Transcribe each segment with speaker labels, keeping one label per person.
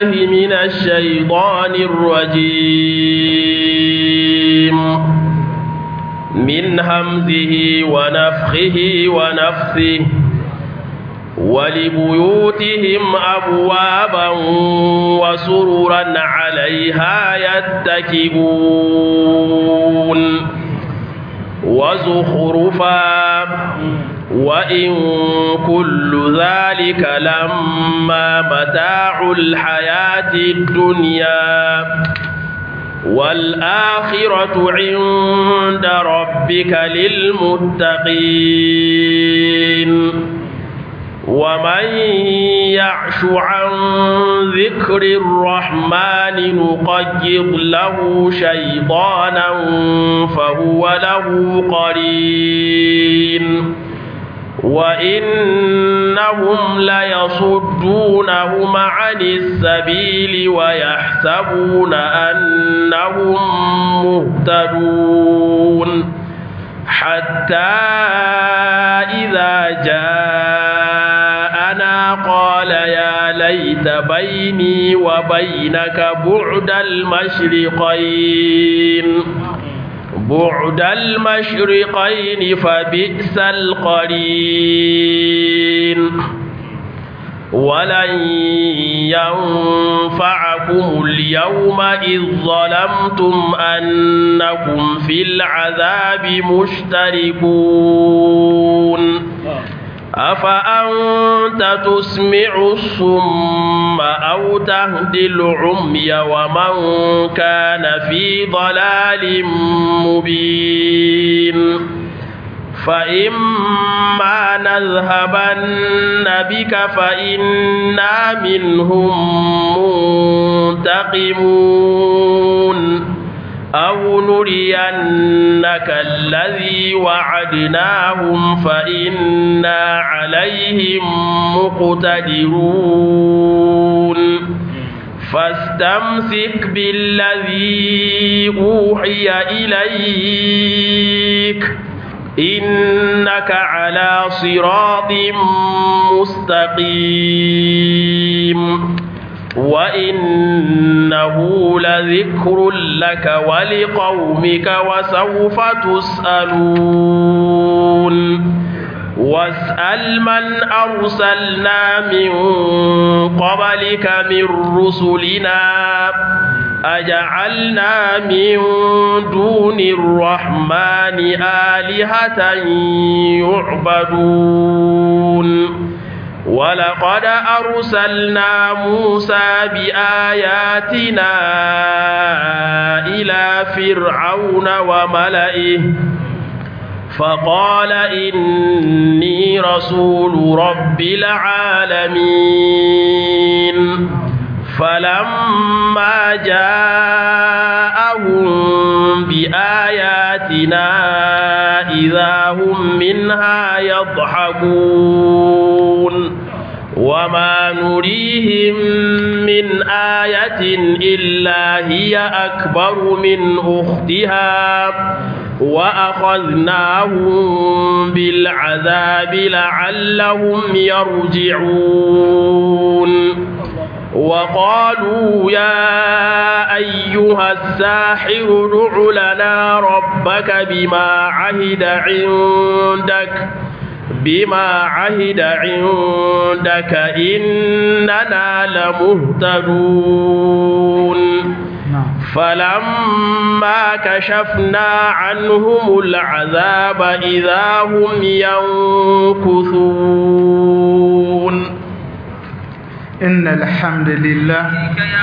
Speaker 1: من الشيطان الرجيم من همزه ونفخه ونفثه ولبيوتهم أبوابا وسررا عليها يتكئون وزخرفا وإن كل ذلك لما متاع الحياة الدنيا والآخرة عند ربك للمتقين ومن يعش عن ذكر الرحمن نقيض له شيطانا فهو له قرين وإنهم ليصدونهم عن السبيل ويحسبون أنهم مهتدون حتى إذا جاءنا قال يا ليت بيني وبينك بعد المشرقين بعد المشرقين فبئس القرين ولن ينفعكم اليوم إذ ظلمتم أنكم في العذاب مشتركون أفأنت تسمع الصم أو تهدي العمي ومن كان في ضلال مبين فإما نذهبن بك فإنا منهم منتقمون أو نرينك الذي وعدناهم فإنا عليهم مقتدرون فاستمسك بالذي أوحي إليك إنك على صراط مستقيم وإنه لذكر لك ولقومك وسوف تسألون واسأل من أرسلنا من قبلك من رسلنا أجعلنا من دون الرحمن آلهة يعبدون ولقد أرسلنا موسى بآياتنا إلى فرعون وملئه فقال إني رسول رب العالمين فلما جاءهم بآياتنا إذا هم منها يضحكون وما نريهم من آية إلا هي أكبر من أختها وأخذناهم بالعذاب لعلهم يرجعون وقالوا يا أيها الساحر ادع لنا ربك بما عهد عندك بما عهد عندك إننا لمهتدون فلما كشفنا عنهم العذاب إذا هم ينكثون
Speaker 2: إن الحمد لله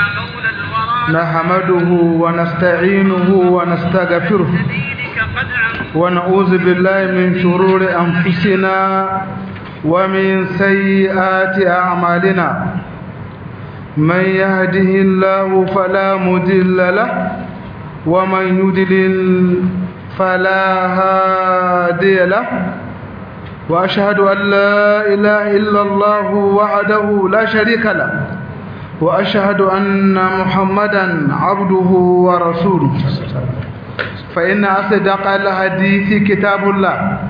Speaker 2: نحمده ونستعينه ونستغفره ونعوذ بالله من شرور أنفسنا ومن سيئات أعمالنا من يهده الله فلا مضل له ومن يضلل فلا هادي له وأشهد أن لا إله إلا الله وحده لا شريك له وأشهد أن محمدا عبده ورسوله فإن أصدق الحديث كتاب الله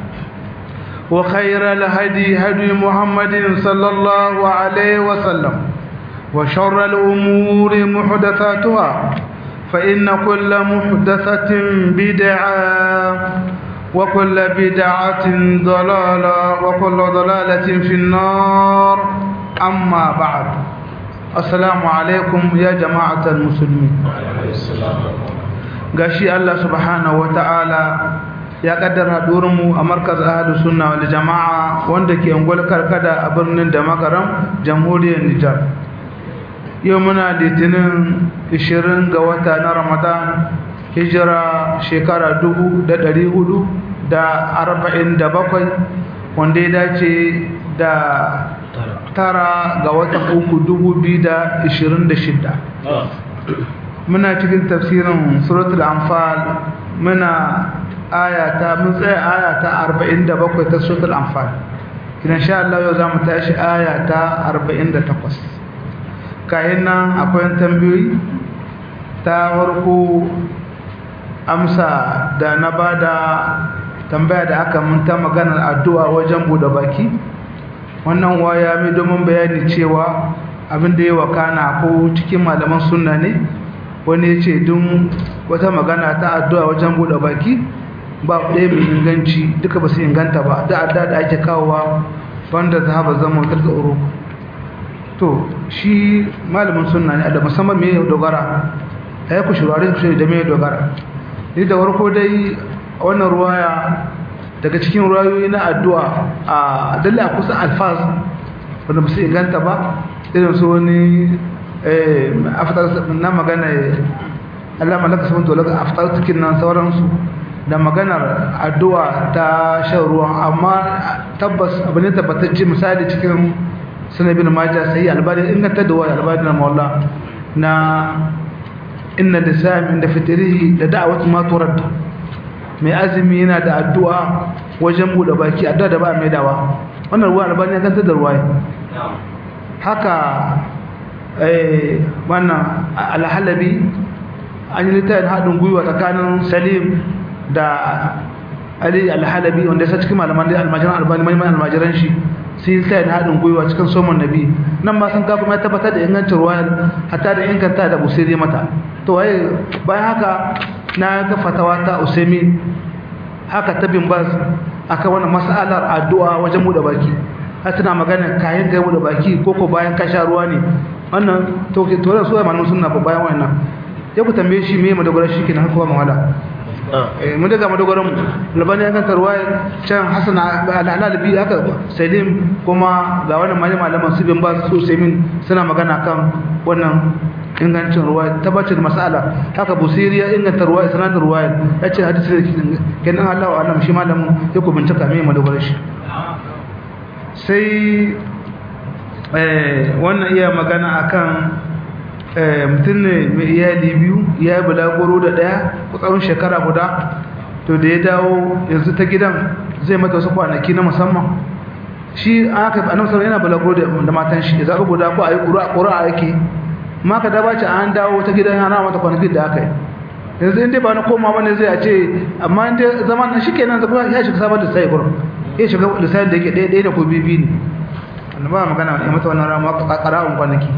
Speaker 2: وخير الهدي هدي محمد صلى الله عليه وسلم وشر الأمور محدثاتها فإن كل محدثة بدعة وكل بدعة ضلالة وكل ضلالة في النار أما بعد السلام عليكم يا جماعة المسلمين gashi Allah subhanahu wata'ala ya kaddara mu a markaz ahlus sunna wal jama'a wanda ke ungwal karkada a birnin da makaram jamhuriyar Nijar yau muna litinin 20 ga wata na Ramadan hijira shekara 1447 wanda ya dace da tara ga watan uku 2026 muna cikin tafsirin suratul anfal muna ayata mun tsaya ayata 47 ta suratul anfal kidan sha Allah yau zamu tashi ayata 48 kayan nan akwai tambayoyi ta farko amsa da na bada tambaya da aka mun ta maganar addu'a wajen bude baki wannan waya mai domin bayani cewa abin da ya wakana ko cikin malaman sunna ne wani ya ce dun wata magana ta addu'a wajen buɗe baki ba ɗaya mai inganci duka ba su inganta ba da adda da ake kawowa banda za ba zama wutar tsoro to shi malamin sunna ne da musamman mai dogara a yi kushurare kushuri da mai dogara ni da warko dai wannan ruwaya daga cikin ruwayoyi na addu'a a dalla kusa alfaz wanda ba su inganta ba irin su wani na magana Allah malaka sun to laka aftar cikin nan sauransu da maganar addu'a ta shan ruwan amma tabbas abu ne tabbatacce misali cikin sunan bin majah sai albani inganta da wani albani na maula na inna da sami inda fitirihi da da'awat ma turad mai azumi yana da addu'a wajen bude baki addu'a da ba mai dawa wannan ruwa albani ya kanta da ruwa haka wannan alhalabi an yi littafin haɗin gwiwa tsakanin salim da ali alhalabi wanda ya sa cikin malaman da almajiran albani mai almajiran shi sun yi littafin haɗin gwiwa cikin somon nabi nan ma sun kafa mai tabbatar da ingancin ruwa hatta da inganta da busiri mata to waye bayan haka na ga fatawa ta usaimin haka ta bin bas akan wannan mas'alar addu'a wajen buɗe baki har tana magana kayan kai buɗe baki ko ko bayan ka sha ruwa ne wannan to to da su malamin sunna ba bayan wannan ya ku tambaye shi me madogara shi kenan haka ba mawala eh mun daga madogaran mu labani ya kanta ruwaya can hasan al-alabi haka salim kuma ga wannan malama malaman su bin ba su min suna magana kan wannan ingancin ruwaya tabbacin mas'ala haka busiri ya inganta ruwaya sanadin ruwaya yace hadisi kenan Allah wa alam shi malamin ya ku bincika me madogara shi sai wannan iya magana akan mutum ne mai iyali biyu ya yi bulagoro da ɗaya tsawon shekara guda to da ya dawo yanzu ta gidan zai mata wasu kwanaki na musamman shi an aka a nan yana bulagoro da matan shi ya zaɓi guda ko a yi ƙura a yake ma ka daba ce an dawo ta gidan yana mata kwanaki da aka yi yanzu inda ba na koma wani zai a ce amma inda zama na shi kenan ya shiga sabon da sai gurin ya shiga lissafi da yake ɗaya da ko bibi ne wanda ba magana ya mata wannan ramuwa ƙara'un kwanaki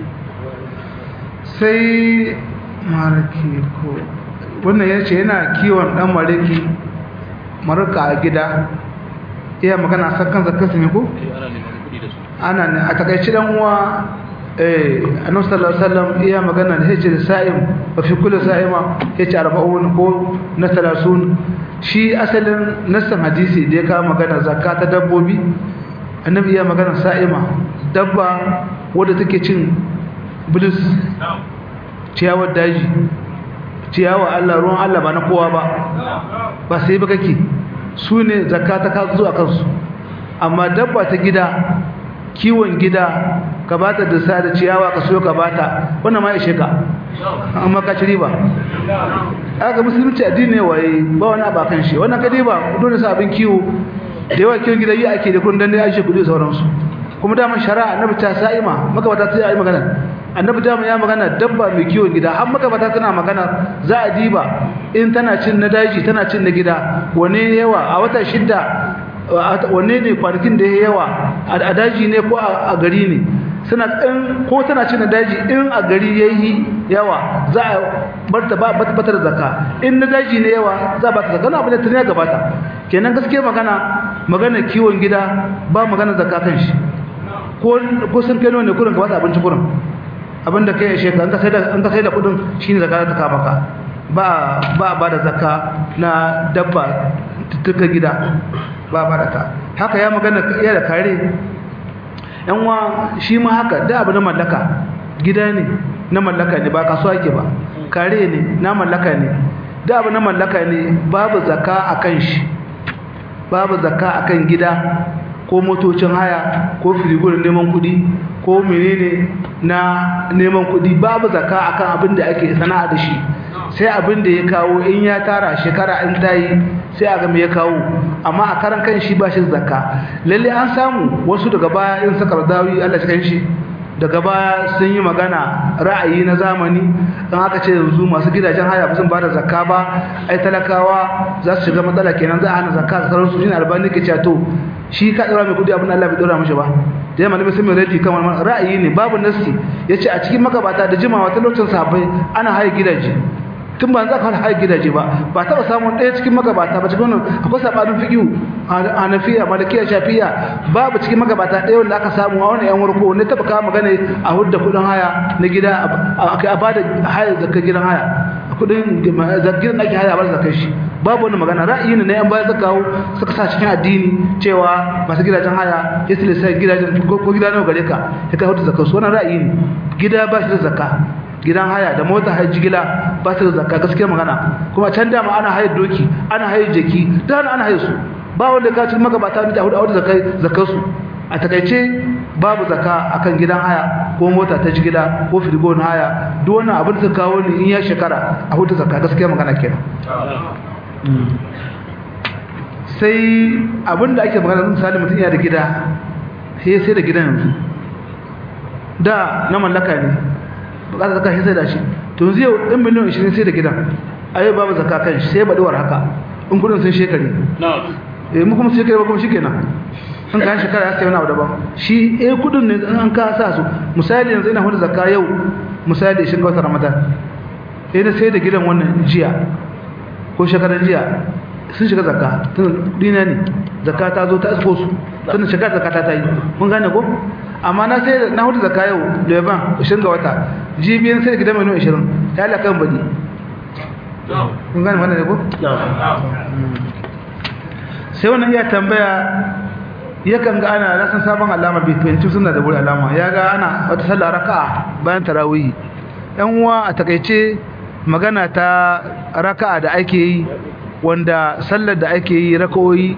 Speaker 2: sai maraki ko wannan ya ce yana kiwon ɗan mariki marika a gida iya magana a kan zakar su ne ko? ana ne a takaici ɗan uwa a nan sallallahu iya magana da hece da sa'im ba fi kula sa'ima hece arba'un ko na talasun shi asalin nassan hadisi da ya kawo magana zakka ta dabbobi annabi ya magana sa'ima dabba wadda take cin bilis ciyawar daji ciyawa Allah ruwan Allah ba na kowa ba ba sai ba kake su ne zakka ta kawo zuwa kansu amma dabba ta gida kiwon gida ka bata da sa da ciyawa ka so ka bata wannan ma ishe ka amma ka ci riba aka musulunci addini waye ba wani abakan shi wannan kadi ba dole sa abin kiwo da yawa kiwon gida yi ake da kudin dan dai aishe kudi sauransu kuma daman shari'a annabi ta sa'ima magabata ta yi magana annabi daman ya magana dabba mai kiwon gida har magabata tana magana za a diba in tana cin na daji tana cin na gida wane yawa a wata shidda wanne ne kwanakin da ya yawa a daji ne ko a gari ne suna in ko tana cin daji in a gari yayi yawa za a bar ta ba bata da zakka in na daji ne yawa za ba ta zakka na abin da tun ya gabata kenan gaskiya magana magana kiwon gida ba magana zakka kan shi ko ko sun kai ne kurin ka ba abinci kurin abinda kai ya sheka an ka sai da an ka sai da kudin shine zakka ta kama ka ba ba ba da zakka na dabba tuka gida ba ba da ta haka ya magana ya da kare yan wa shi ma haka da abu na mallaka gida ne na mallaka ne ba kasuwa ke ba kare ne na mallaka ne da abu na mallaka ne babu zakka akan shi babu zakka akan gida ko motocin haya ko firigurin neman kudi ko menene na neman kudi babu zakka akan abin da ake sana'a da shi sai abin da ya kawo in ya tara shekara in ta yi sai a ga me ya kawo amma a karan kan shi ba shi zakka lalle an samu wasu daga baya in suka radawi Allah cikin shi daga baya sun yi magana ra'ayi na zamani don haka ce yanzu masu gidajen haya ba sun ba da zakka ba ai talakawa za su shiga matsala kenan za a hana zakka da sauransu shi ne albani ke cewa to shi ka ɗora mai kudi abin Allah bai ɗora mashi ba da yamma sun mai radi kan wani ra'ayi ne babu nasi ya ce a cikin makabata da jimawa ta lokacin sahabbai ana haya gidaje tun ba za ka haya gidaje ba ba taɓa samun ɗaya cikin magabata ba cikin wannan akwai saɓanin fiƙiyu a nafiya malakiya shafiya babu cikin magabata ɗaya wanda aka samu a wani yan warko wanda taɓa kawo magana a hudda kuɗin haya na gida a ba da haya zakar gidan haya a kuɗin gidan ake haya a bar zakar shi babu wani magana ra'ayi ne na yan baya suka kawo suka sa cikin addini cewa masu gidajen haya ya tilasta gidajen ko gida nawa gare ka ya kai hudu zakar su wannan ra'ayi ne gida ba shi da zakka gidan haya da mota haya jigila ba su da zakka gaskiya magana kuma can dama ana haya doki ana haya jaki da ana haya su ba wanda ka cikin magabata da hudu a wata zakai zakar su a takaice babu zakka akan gidan haya ko mota ta jigila ko firgo na haya duk wannan abin da kawo ne in ya shekara a hudu zakka gaskiya magana kenan sai abin da ake magana misali mutum ya da gida sai sai da gidan yanzu da na mallaka ne bukatar zaka sai da shi to yanzu yau ɗin miliyan 20 sai da gidan ayo babu zaka kan shi sai baɗuwar haka in kudin sun shekari eh mu kuma shekari ba kuma shi kenan in ka shekara ya sai wani abu daban shi eh kudin ne an ka sa su misali yanzu ina hudu zakka yau misali shi ga wata ramadan eh na sai da gidan wannan jiya ko shekaran jiya sun shiga zakka tun dina ne zakka ta zo ta isko su tun shiga zakka ta yi mun gane ko amma na sai na hudu zakka yau leban 20 ga wata jibiyan sai gidan mai 20 ta Allah kan badi mun gane wannan ne ko sai wannan iya tambaya yakan ga ana rasan sabon alama bi fahimci suna da wuri alama ya ga ana wata sallah raka'a bayan tarawih yan uwa a takaice magana ta raka'a da ake yi wanda sallar da ake yi raka'o'i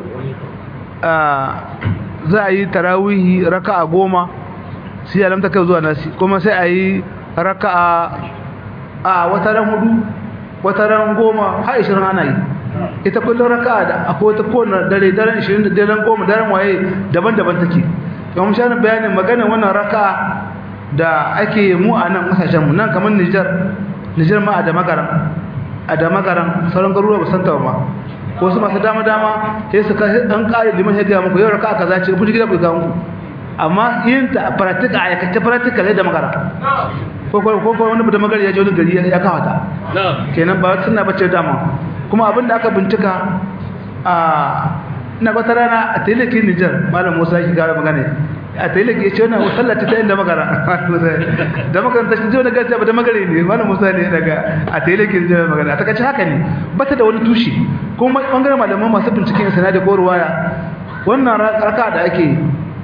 Speaker 2: za a yi tarawihi raka'a goma sai alamta kai zuwa nasi kuma sai a yi raka'a a wata ran hudu wata ran goma har ishirin ana yi ita kullum raka'a da akwai wata kowane dare daren ishirin da daren goma daren waye daban-daban take yawon shanin bayanin maganin wannan raka'a da ake mu a nan kasashenmu nan kamar nijar nijar ma a da magaran a da magaran sauran garuruwa ba san ta ba ko su masu dama dama sai su ka an kare liman ya ga muku yau raka kaza ce ku gida ku ga muku amma yin ta practical a yakace practical da magara ko ko ko wani da magari ya je wani gari ya kawo ta kenan ba sunna bace dama kuma abin da aka bincika a ina wata rana a telekin Niger malam Musa yake gara magana a ta yi lake ce wannan sallata ta inda magara da makaranta shi wani gaskiya ba da magare ne wani musa ne daga a ta yi lake da magana a takaice haka ne ba ta da wani tushe kuma bangaren malaman masu binciken sana da koruwaya wannan raka da ake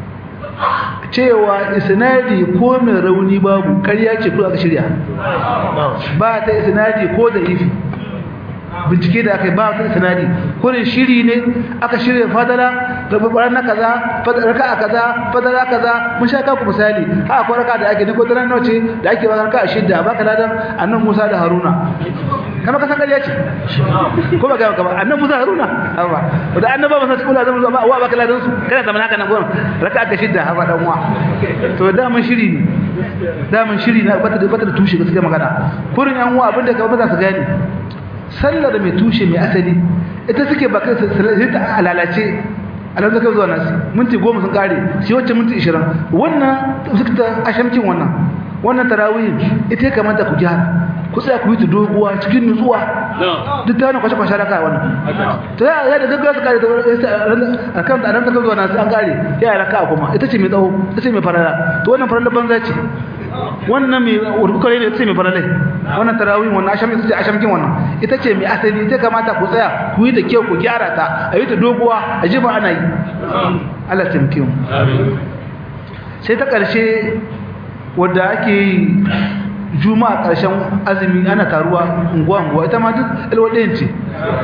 Speaker 2: cewa isnadi ko mai rauni babu karya ce ko aka shirya ba ta isnadi ko da ifi bincike da aka yi ba wata sanadi kurin shiri ne aka shirya fadala rabar na kaza raka a kaza fadala kaza mun sha kaku misali ha akwai raka da ake niko daren nauce da ake ba raka a shidda ba ka ladan annan musa da haruna kama ka san ƙarya ce ko ba gaba kama annan musa haruna hawa da annaba ba sa cikin lazan ba wa ba ka ladan su kana zaman haka nan gurin raka aka shidda hawa dan uwa to da mun shiri ne da mun shiri na bata da bata da tushe gaskiya magana kurin yan uwa abinda ka ba za su gane sallar mai tushe mai asali ita suke bakan sai ta alalace alam zaka zuwa nasi minti goma sun kare shi wacce minti ishirin wannan zikta ashamkin wannan wannan tarawih ita ya kamata ku gyara ku tsaya ku yi ta doguwa cikin nutsuwa duk ta wani kwashe kwashe raka wannan ta ya da gaggawa su kare a kan alam zaka zuwa nasi an kare ya yi raka kuma ita ce mai tsawo ita ce mai farara to wannan farara banza ce wannan mai urkukare ne ita ce mai faralai wannan tarawih wannan asham ita ce ashamkin wannan ita ce mai asali ita kamata ku tsaya ku yi da kyau ku gyara ta a yi ta doguwa a ji ba ana yi Allah taimake mu sai ta ƙarshe wadda ake yi juma'a ƙarshen azumi ana taruwa unguwa-unguwa ita ma duk alwaɗayin ce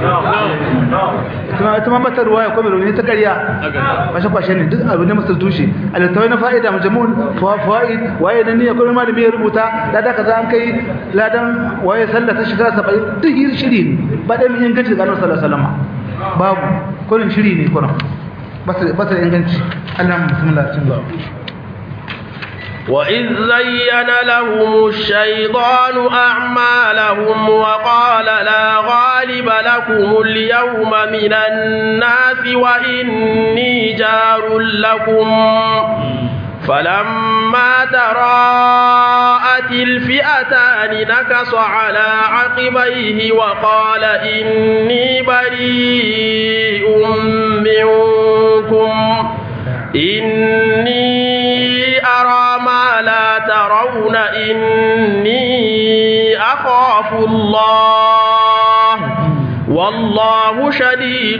Speaker 2: ita ma bata ruwa ya kwame rauni ta ƙarya kwashe-kwashe ne duk abu ne masu tushe a littawai na fa'ida majamun fa'id waye na niyyar kuma malami ya rubuta lada kaza an kai ladan waye sallah ta shekara saba'in duk yi shiri ne ba ɗaya mai inganci da ƙanar sallah salama babu kurin shiri ne kurin ba su da inganci allah musamman cin ba
Speaker 1: وإذ زين لهم الشيطان أعمالهم وقال لا غالب لكم اليوم من الناس وإني جار لكم فلما تراءت الفئتان نكص على عقبيه وقال إني بريء منكم إني أرى ما لا ترون إني أخاف الله والله شديد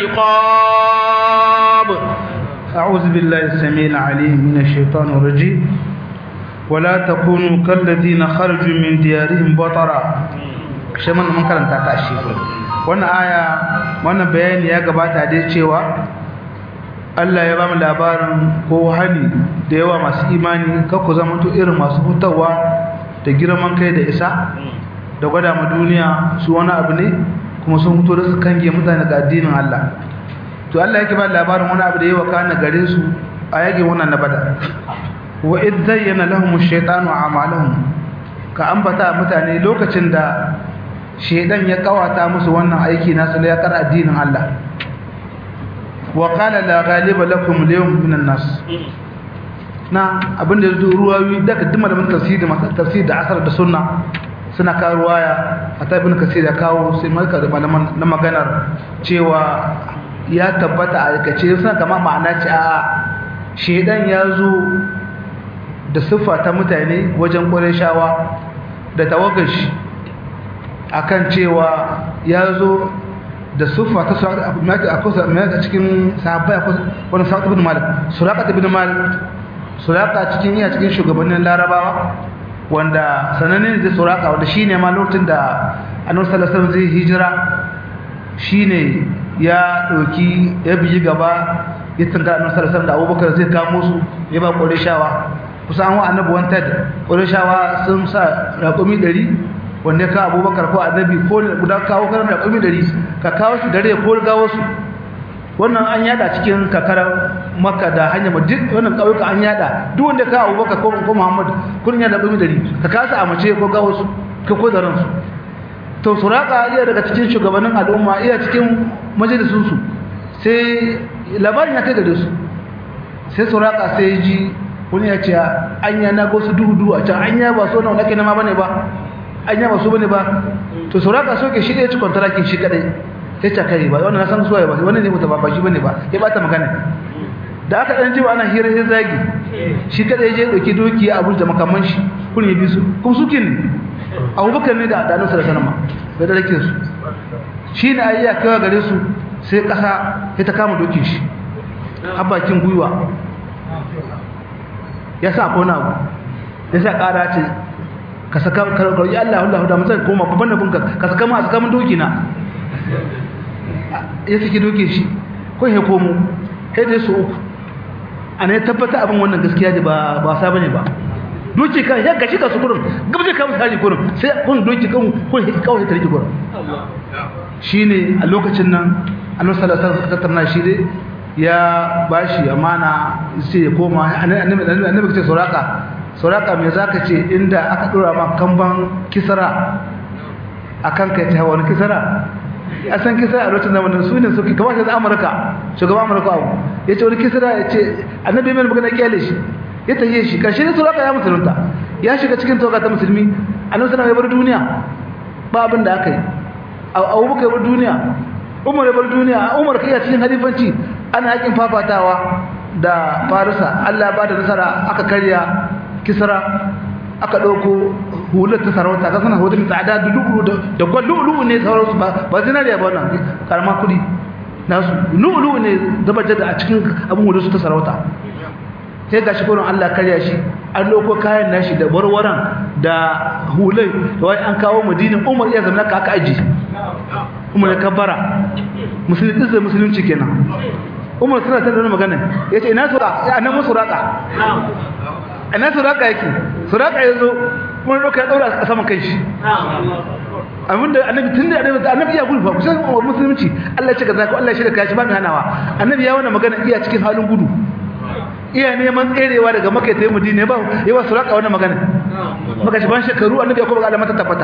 Speaker 1: العقاب
Speaker 2: أعوذ بالله السميع العليم من الشيطان الرجيم ولا تكونوا كالذين خرجوا من ديارهم بطرا شمن من karanta ta shi wannan aya wannan bayani ya gabata dai cewa Allah ya bamu labarin ko hali da yawa masu imani kakku zama to irin masu hutawa da girman kai da isa da gwada ma duniya su wani abu ne kuma sun fito da su kange mutane ga addinin Allah to Allah yake ba labarin wani abu da yawa kana gare su a yage wannan na bada wa id zayyana lahum ash-shaytanu a'malahum ka ambata mutane lokacin da shedan ya kawata musu wannan aiki nasu da ya kar addinin Allah wa qala la ghaliba lakum al-yawm min an-nas na abinda yazo ruwawi daga dima da tafsir da tafsir da asar da sunna suna kawo ruwaya a taibin kasir ya kawo sai malka da malaman na maganar cewa ya tabbata a aikace suna kama ma'ana ce a shedan ya zo da siffa ta mutane wajen ƙwarai shawa da tawagashi akan cewa ya zo da siffa ta a cikin sahabbai wani sa'ad ibn malik suraka ibn malik suraka cikin iya cikin shugabannin larabawa wanda sanannen da suraka wanda shine ma lokacin da annabi sallallahu alaihi wasallam zai hijira shine ya ɗauki ya biyi gaba ya tunga annabi sallallahu alaihi da Abubakar zai kamo su ya ba Qurayshawa kusa an wa annabi wanted Qurayshawa sun sa raƙumi 100 wanda ka Abubakar ko annabi ko guda kawo kan raƙumi 100 ka kawo su dare ko gawo su wannan an yada cikin kakarar Makka da hanya duk wannan kauyuka an yada duk wanda ka Abubakar ko ko Muhammad kun yada raƙumi 100 ka kasa a mace ko gawo su ka ko da ransu to suraka iya daga cikin shugabannin al'umma iya cikin majalisunsu sai labarin ya kai gare su sai suraka sai ji wani ya ce anya na gosu duhu-duhu a can anya ba so na nake nama bane ba anya ba so bane ba to suraka so ke shi da ya ci kwantarakin shi kadai sai ta kai ba wannan na san suwaye ba wani ne mutu ba shi bane ba ya bata magana da aka dan ji ba ana hira sai zagi shi kadai je dauki doki a da makaman shi kun yi bisu kun sukin abubakar ne da ɗanin sarasanama bai da rake su shi ne a yi a kawo gare su sai ƙasa ya ta kama dokin shi habakin gwiwa ya sa kona abu ya sa ƙara ce ka saka karɓarɓar Allah Allah da mutum koma babban nabin ka ka saka ma a saka min doki na ya saki dokin shi ko ya komo sai da su uku ana ya tabbata abin wannan gaskiya da ba ba sa bane ba doki kan ya gashi ka su gurin gabje ka misali gurin sai kun doki kan kun kawai ta rike gurin shine a lokacin nan annabi sallallahu alaihi wasallam tattauna shi dai ya bashi amana sai ya koma annabi annabi ce suraka suraka me zaka ce inda aka dora ma kamban kisra akan kai ta wani kisra a san kisra a lokacin zamanin su ne suke kamar sai amurka shugaban amurka abu ya ce wani kisra ya ce annabi mai magana kyale shi ya tafiye shi karshe ne suraka ya musulunta ya shiga cikin toka ta musulmi annabi sallallahu alaihi duniya ba abin da aka yi abubakar ya bar duniya umar ya bar duniya umar kai a cikin halifanci ana yakin fafatawa da farisa Allah ba da nasara aka karya kisra aka ɗauko hular ta sarauta ka sana hular tsada da lu'ulu da gwal lu'ulu ne sauransu ba ba zinariya ba wannan karama kudi nasu lu'ulu ne zaba jada a cikin abin hular su ta sarauta sai ga shi kurin Allah karya shi an ɗauko kayan nashi da warwaran da hulai da wani an kawo madinin umar iya zama ka aka aji umar ya kabbara musulunci da musulunci kenan umar suna ta da magana ya ce ina suraka ya nan musu raka ina suraka yake suraka ya zo kuma ɗauka ya ɗaura a saman kai shi abinda annabi tun da annabi annabi ya gulfa kusan musulunci Allah ya ce kaza ko Allah ya shirya kashi ba mai hanawa annabi ya wannan magana iya cikin halin gudu iya neman tserewa daga makai ta yi madina ba ya ba suraka wannan magana maka shi ban shekaru annabi ya kuma ga alamata tabbata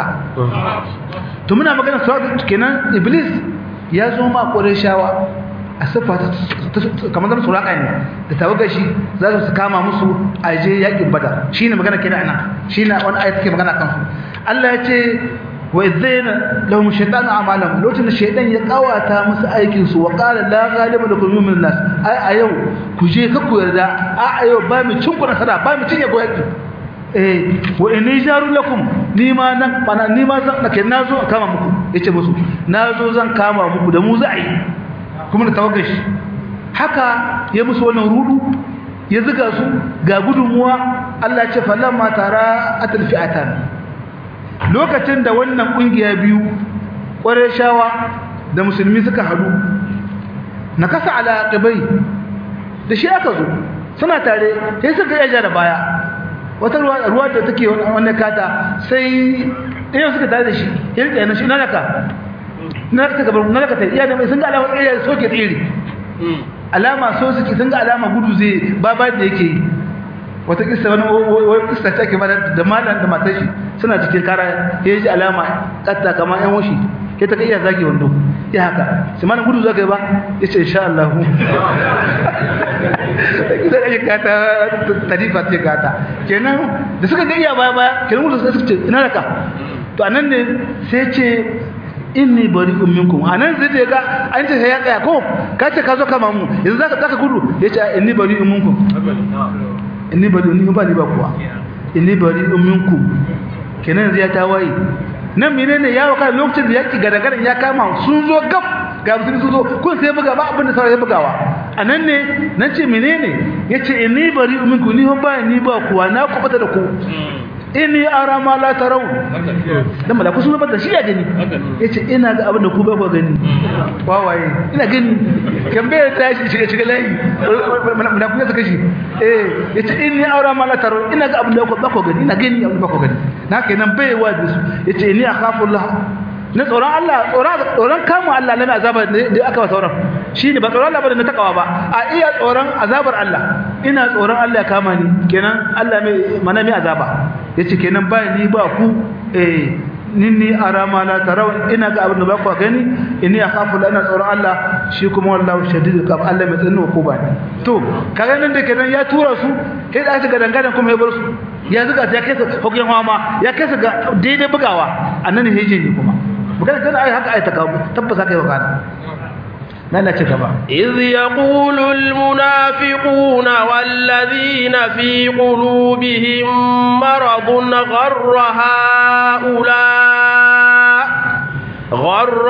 Speaker 2: to muna magana suraka kenan iblis ya zo ma shawa a siffa kamar zama suraka ne da tawagar shi za su kama musu a je yakin bada shi ne magana kenan ana shi ne wani ayat ke magana kansu Allah ya ce wa idzayna lahum shaytanu a'malahum lokacin da shaytan ya kawata musu aikin su wa qala la ghaliba lakum min nas ai a yau ku je ka ku yarda a a yau ba mu cin ku nasara ba mu cinye ku yaki eh wa inni jaru lakum ni ma nan bana ni ma zan nake nazo kama muku yace musu nazo zan kama muku da mu za a yi kuma da tawagashi haka ya musu wannan rudu ya zuga su ga gudunmuwa Allah ya ce falamma tara atalfi'atan lokacin da wannan kungiya biyu shawa da musulmi suka hadu na kasa ala qibai da shi aka zo suna tare sai suka yaja da baya wata ruwa ruwa da take wannan kata sai ɗayan suka tare da shi ya rike na shi na naka na naka gabar na naka ta iya da mai sun ga alama tsere soke tsere alama so suke sun ga alama gudu zai babar da yake yi wata kissa wani wani kissa ta ke bada da malam da matar shi suna cikin kara ya ji alama katta kamar yan wushi ke ta kai iya zage wando ya haka sai malam gudu zaka yi ba ya ce insha Allah kisa da gata tarifa ce gata kenan da suka ga iya baya baya kenan gudu sai suka ce ina raka to anan ne sai ce inni bari'un minkum anan sai da ga an ce sai ya tsaya ko ka ce ka zo kama mu yanzu zaka zaka gudu ya ce inni bari'un minkum inni bari ni ba ni ba kuwa inni bari minkum kenan zai ta waye nan menene ya waka lokacin da yaki gadagaran ya kama sun zo gab ga musulmi sun zo kun sai buga ba abin da sai bugawa anan ne nace menene yace inni bari minkum ni ba ni ba kuwa na kubata da ku inni ara ma la tarau dan malaku sun bada shi ya gani yace ina ga abin da ku ba ku gani wawaye ina gani kan bai ta shi shiga shiga layi malaku ya saka shi eh yace inni ara ma la tarau ina ga abin da ku ba ku gani ina gani abin da ba ku gani na kenan bai wa da su yace inni akhafu Allah na tsoron Allah tsoron kamun Allah na azaba da aka ba sauran shi ne ba tsoron Allah ba da na takawa ba a iya tsoron azabar Allah ina tsoron Allah ya kama ni kenan Allah mai mana mai azaba yace kenan ba ni ba ku eh ninni arama la taraw ina ga abin da ba ku gani inni akhafu la ina tsoron Allah shi kuma wallahu shadidul qab Allah mai tsanin ku ba ne to kaga nan da kenan ya tura su sai da aka gadangadan kuma ya bar su ya zuga ta kai su hukun hawa ya kai su ga daidai bugawa annan ne hejin ne kuma magana tana ai haka ai ta kawo tabbas haka yi wakana nan ci gaba
Speaker 1: إذ يقول المنافقون والذين في قلوبهم مرض غر هؤلاء غر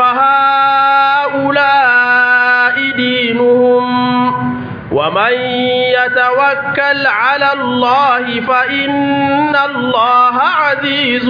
Speaker 1: هؤلاء دينهم ومن يتوكل على الله فإن الله عزيز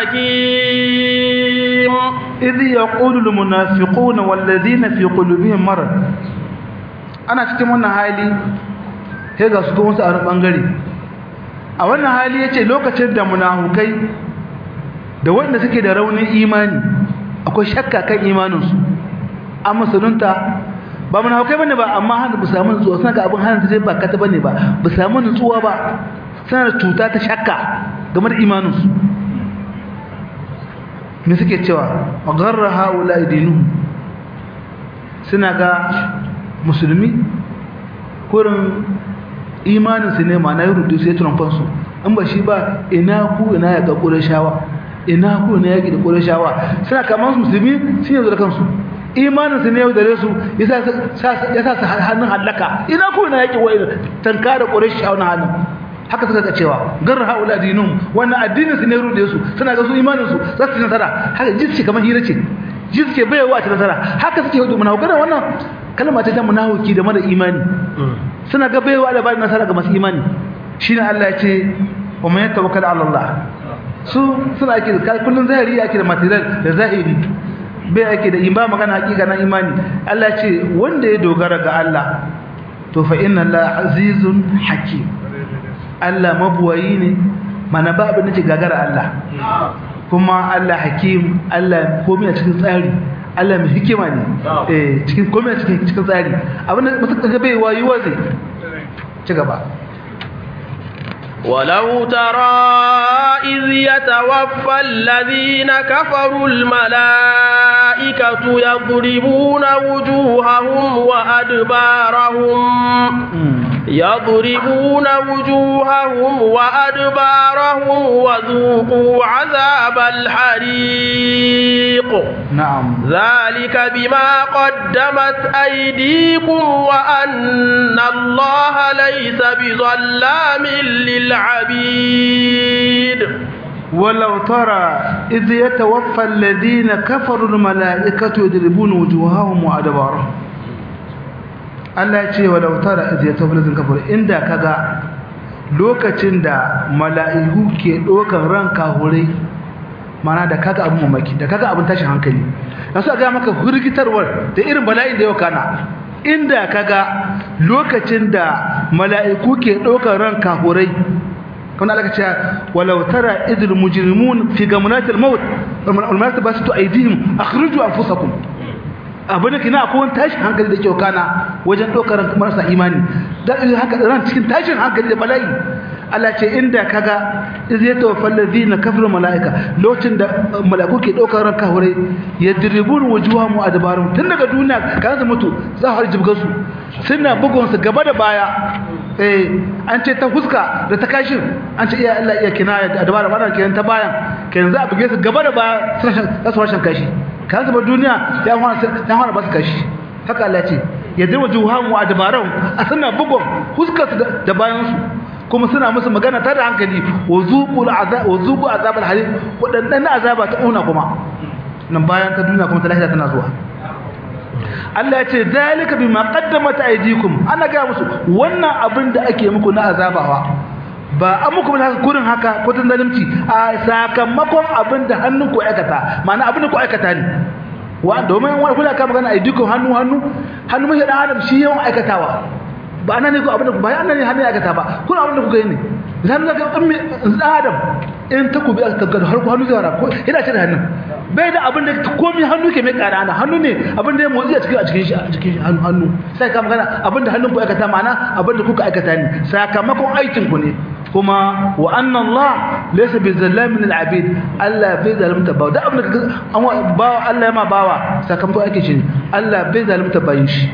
Speaker 1: حكيم
Speaker 2: إذ يقول المنافقون والذين في قلوبهم مرض أنا cikin wannan hali sai ga su kuma su a bangare a wannan hali yace lokacin da munafukai da wanda suke da raunin imani akwai shakka kan imaninsu an musulunta ba munafukai bane ba amma hannu bu samu nutsuwa suna ga abin hannu zai ba kata bane ba bu samu nutsuwa ba suna da cuta ta shakka game da imaninsu me suke cewa gharra haula dinuhum suna ga musulmi kurin imaninsu ne ma na yi rudu sai trumfansu in ba shi ba ina ku ina ya ga ƙurashawa ina ku ina yaƙi da ƙurashawa suna kamar musulmi sun yanzu da kansu imaninsu ne yau da su ya sa su hannun hallaka ina ku ina yaƙi wa tanka da ƙurashawa na hannun haka suka ga cewa gar haula dinum wannan addinin su ne rude su suna ga su imanin su za su nasara haka jiske kamar hira ce jiske bai wa ta nasara haka suke hudu munafiki wannan kalma ce ta munafiki da mara imani suna ga bai wa da ba nasara ga masu imani shine Allah ya ce wa man yatawakkal ala Allah su suna ake da kullun zahiri ake da material da zahiri bai ake da imba magana hakika na imani Allah ya ce wanda ya dogara ga Allah to fa inna Allah azizun hakim Allah mabuwayi ne mana ba abin da ke gagara Allah kuma Allah hakim Allah komai a cikin tsari Allah mai hikima ne eh cikin komai a cikin cikin tsari abin da mutum kaga bai wayi wazi ci gaba
Speaker 1: ولو ترى إذ يتوفى الذين كفروا الملائكة يضربون وجوههم وأدبارهم يضربون وجوههم وأدبارهم وذوقوا عذاب الحريق
Speaker 2: نعم
Speaker 1: ذلك بما قدمت أيديكم وأن الله ليس بظلام للعبيد
Speaker 2: ولو ترى إذ يتوفى الذين كفروا الملائكة يضربون وجوههم وأدبارهم Allah ya ce wa lautara idh yatawallazun kafir inda kaga lokacin da mala'iku ke dokan ran kahurai mana da kaga abun mamaki da kaga abun tashin hankali yaso ga maka hurgitarwar da irin bala'in da yau kana inda kaga lokacin da mala'iku ke dokan ran kahurai kuma Allah ya ce walau tara idil mujrimun fi gamnatil maut wal malaikatu basitu aydihim akhriju anfusakum abin da kina akwai tashin hankali da kyau kana wajen ɗaukar marasa imani da haka ran cikin tashin hankali da bala'i Allah ce inda kaga zai tawaffal ladina kafaru malaika lokacin da malaiku ke ɗaukar ran kafirai yadribun wujuhahum adbarun tun daga duniya kan su mutu za su jibga su suna bugun su gaba da baya eh an ce ta fuska da ta kashin an ce iya Allah iya kinaya da dabara ba kenan ta bayan kenan za a buge su gaba da baya za su rashin kashi kan zuba duniya ya hana ba su kashi haka Allah ce ya dirwa juhan wa dabaran a suna bugun huskarsu da bayansu kuma suna musu magana ta da hankali wa zuqul azab wa zuqu azabal halim wadannan azaba ta una kuma nan bayan ta duniya kuma ta lafiya tana zuwa Allah ya ce zalika bima qaddamat aydikum ana ga musu wannan abin da ake muku na azabawa ba an muku ba haka kurin haka ko tun zalimci a sakamakon abin da hannun ku aikata ma'ana abin da ku aikata ne wa domin wani kula ka magana ai dukkan hannu hannu hannu mai dan adam shi yawan aikatawa ba ana ne ko abin da ba ana ne hannu ya aikata ba kuna abin da kuka yi ne zan ga dan dan adam in ta ku bi aka ga har ku hannu zai ko ina ce da hannun bai da abin da komai hannu ke mai ƙara ana hannu ne abin da ya motsi a cikin a cikin shi a cikin hannu hannu sai ka magana abin da hannun ku aikata ma'ana abin da kuka aikata ne sakamakon aikin ku ne kuma wa anna Allah laysa bi zallamin lil abid Allah bai zalunta ba da abin da an bawa Allah ya ma bawa sakamakon aikin shi Allah bai zalunta bayin shi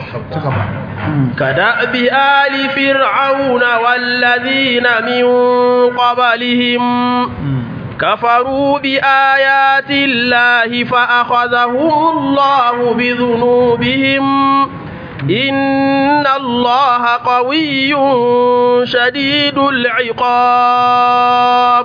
Speaker 1: كدأب آل فرعون والذين من قبلهم كفروا بآيات الله فأخذهم الله بذنوبهم إن الله قوي شديد العقاب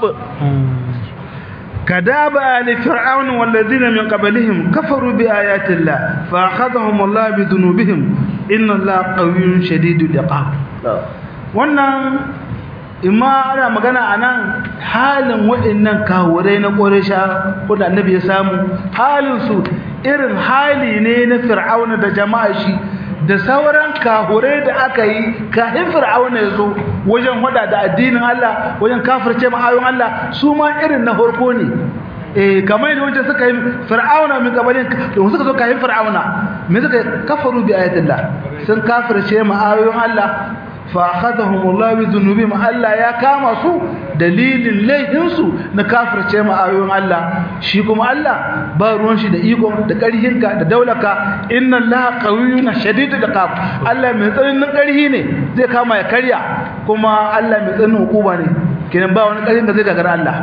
Speaker 2: كداب آل فرعون والذين من قبلهم كفروا بآيات الله فأخذهم الله بذنوبهم إن الله قوي شديد العقاب wannan imma ana magana anan halin waɗannan kawurai na ƙorisha wanda annabi ya samu halin su irin hali ne na fir'auna da jama'a shi da sauran kahurai da aka yi kafin fir'auna ya zo wajen hada da addinin Allah wajen kafirce ma'ayon Allah su ma irin na farko ne eh kamar yadda wajen suka yi fir'auna min gabanin da suka zo kafin fir'auna me suka kafaru bi ayatillah sun kafirce ma'ayoyin Allah fa akhadhahum Allah bi dhunubihim Allah ya kama su dalilin laifin su na kafirce ma ayoyin Allah shi kuma Allah ba ruwan shi da iko da karhinka da daulaka inna Allah qawiyyun shadidul iqab Allah mai tsananin karhi ne zai kama ya karya kuma Allah mai tsananin hukuma ne kenan ba wani karhin da zai gagara Allah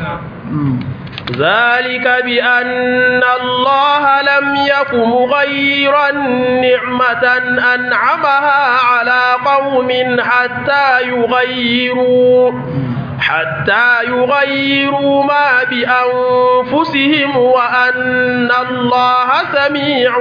Speaker 1: ذلك بأن الله لم يك مغيرا نعمة أنعمها على قوم حتى يغيروا حتى يغيروا ما بأنفسهم وأن الله سميع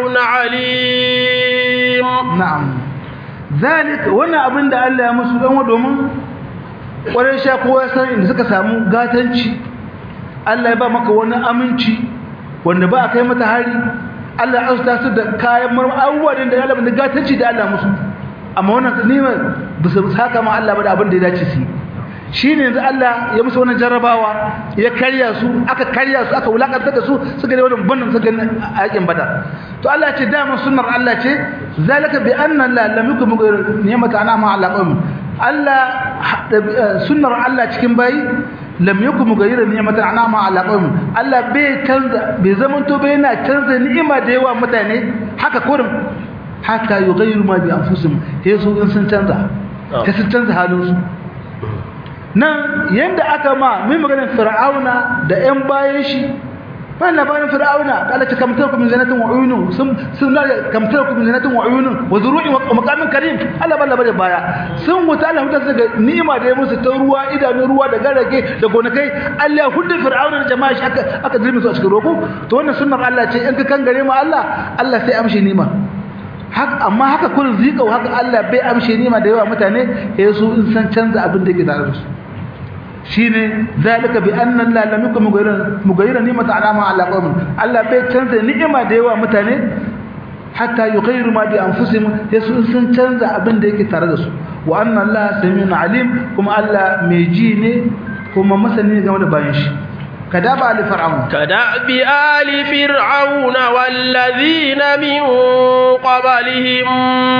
Speaker 1: عليم
Speaker 2: نعم ذلك وانا أبن دا الله مسلم ودوما ورشا قواسا إن سكا سامو قاتنشي Allah ya ba maka wani aminci wanda ba a kai mata hari Allah ya austa su da kayan abubuwa da ya labar da gatanci da Allah musu amma wannan nima ba su haka ma Allah ba da abin da ya dace su shi ne yanzu Allah ya musu wannan jarrabawa ya karya su aka karya su aka wulakantar da su suka ne wannan bannan suka a yakin badar to Allah ce dama sunnar Allah ce zalika bi anna la lam yukum ni'mata ana ma ala qawmi Allah sunnar Allah cikin bayi lam yakun mughayyiran ni'matan an'ama ala qawm Allah bai canza bai zaman to bai yana canza ni'ima da yawa mutane haka kurin hatta yughayyiru ma bi anfusihim sai su in sun canza sai sun canza halin su nan yanda aka ma mai maganar fir'auna da ƴan bayan shi bayan labarin fir'auna da Allah ta kamtar ku min zanatin wa uyunun sun sun da kamtar ku min zanatin wa uyunun wa zuru'in wa maqamin karim Allah balla bare baya sun wuta Allah huta daga ni'ima da ya musu ta ruwa idanun ruwa da garage da gonakai Allah ya hudda fir'auna da jama'a shi aka aka dirmi su a cikin roko to wannan sunnar Allah ce in ka kangare mu Allah Allah sai amshi ni'ima haka amma haka kullun zikau haka Allah bai amshi ni'ima da yawa mutane sai su in san canza abin da yake tare da su shine zalika bi anna la lam yakun mughayyiran mughayyiran ni'mata alama ala qawmin Allah bai canza ni'ima da yawa mutane hatta yughayyiru ma bi anfusihim yasu sun canza abin da yake tare da su wa anna Allah samiun alim kuma Allah mai ji ne kuma masani game da bayan shi كداب آل فرعون
Speaker 1: كداب آل فرعون والذين من قبلهم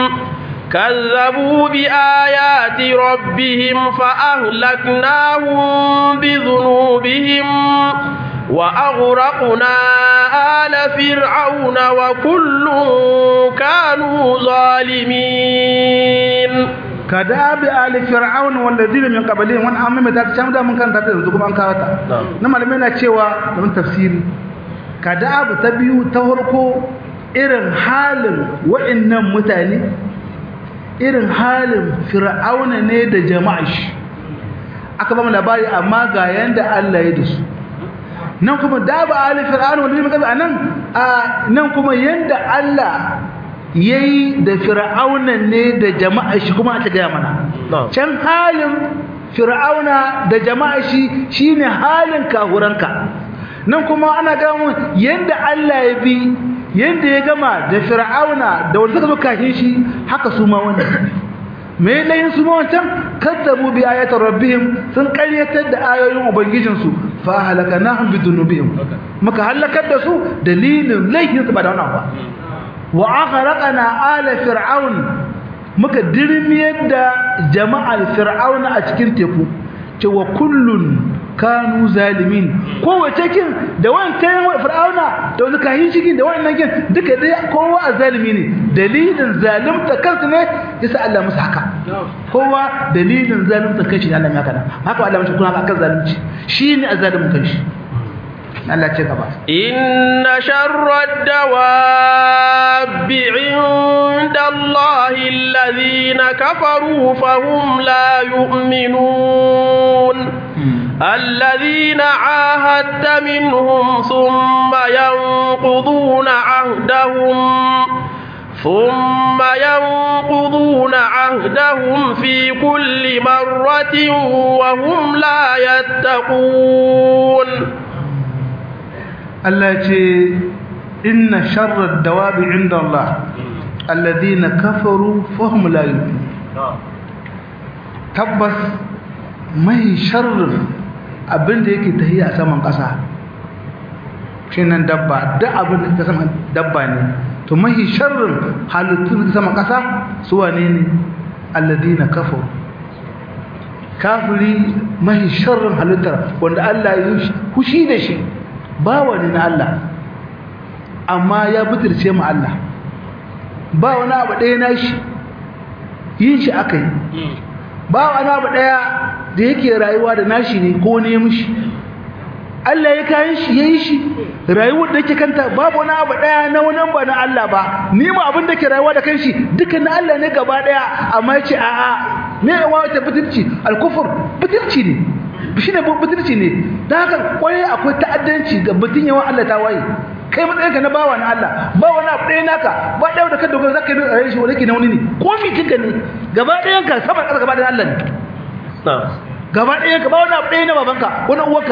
Speaker 1: كذبوا بآيات ربهم فأهلكناهم بذنوبهم وأغرقنا آل فرعون وكل كانوا ظالمين
Speaker 2: كداب آل فرعون والذين من قبلهم وان amma mai ta can da mun kan ta yanzu kuma an kawo ta na malamai na cewa da mun tafsiri kadab ta biyu ta farko irin halin wa'annan mutane irin halin fir'auna ne da jama'a shi aka ba mu labari amma ga yanda Allah ya dasu nan kuma daba ali fir'auna wanda muka a nan a nan kuma yanda Allah yayi da fir'auna ne da jama'a shi kuma ta ga mana can halin fir'auna da jama'a shi shine halin kahuranka nan kuma ana ga mu yanda Allah ya bi yanda ya gama da fir'auna da wanda suka zo kafin shi haka su ma wannan me layin su ma wancan kadzabu bi ayati rabbihim sun qaryatar da ayoyin ubangijin su fa halakanahum bi dhunubihim muka halakar da su dalilin laifin su ba da wannan ba wa aghraqna ala fir'aun muka dirmiyar da jama'al fir'auna a cikin teku cewa kullun kanu zalimin kowace kin da wancan fir'auna da wani kahin cikin da wannan kin duka dai kowa a zalimi ne dalilin zalimta kansu ne yasa Allah musu haka kowa dalilin zalimta kanshi Allah ya kana haka Allah mushi kuna akan zalunci shine azalimin kanshi Allah ce gaba
Speaker 1: inna sharrad dawabi inda Allah alladhina kafaru fahum la yu'minun الذين عاهدت منهم ثم ينقضون عهدهم ثم ينقضون عهدهم في كل مرة وهم لا يتقون
Speaker 2: التي إن شر الدواب عند الله الذين كفروا فهم لا يؤمنون تبس mai sharrin abin da yake tahiya a saman ƙasa shi nan dabba duk abin da saman dabba ne to mai sharrin halittun da saman ƙasa su wane ne alladina kafaru kafiri mahi sharrin halittar wanda Allah ya yi hushi da shi bawa ne na Allah amma ya butulce mu Allah ba wani abu ɗaya na shi yin shi aka yi ba wani abu ɗaya da yake rayuwa da nashi ne ko ne mishi Allah ya kayan shi ya yi shi rayuwar da ke kanta babu wani abu ɗaya na wani ba na Allah ba ni ma abin da ke rayuwa da kanshi duka na Allah ne gaba ɗaya amma ya ce a'a me ya wata butulci alkufur butulci ne shi ne butulci ne da haka kwaye akwai ta'addanci ga mutum yawan Allah ta waye kai matsayinka na bawa na Allah ba wani abu ɗaya naka ba ɗaya da ka dogara zaka yi a shi wani ke na wani ne ko mi kinka ne gaba ɗayan ka sama ƙasa gaba ɗayan Allah ne gaba ɗayan ka ba wani abu ɗaya na babanka wani uwarka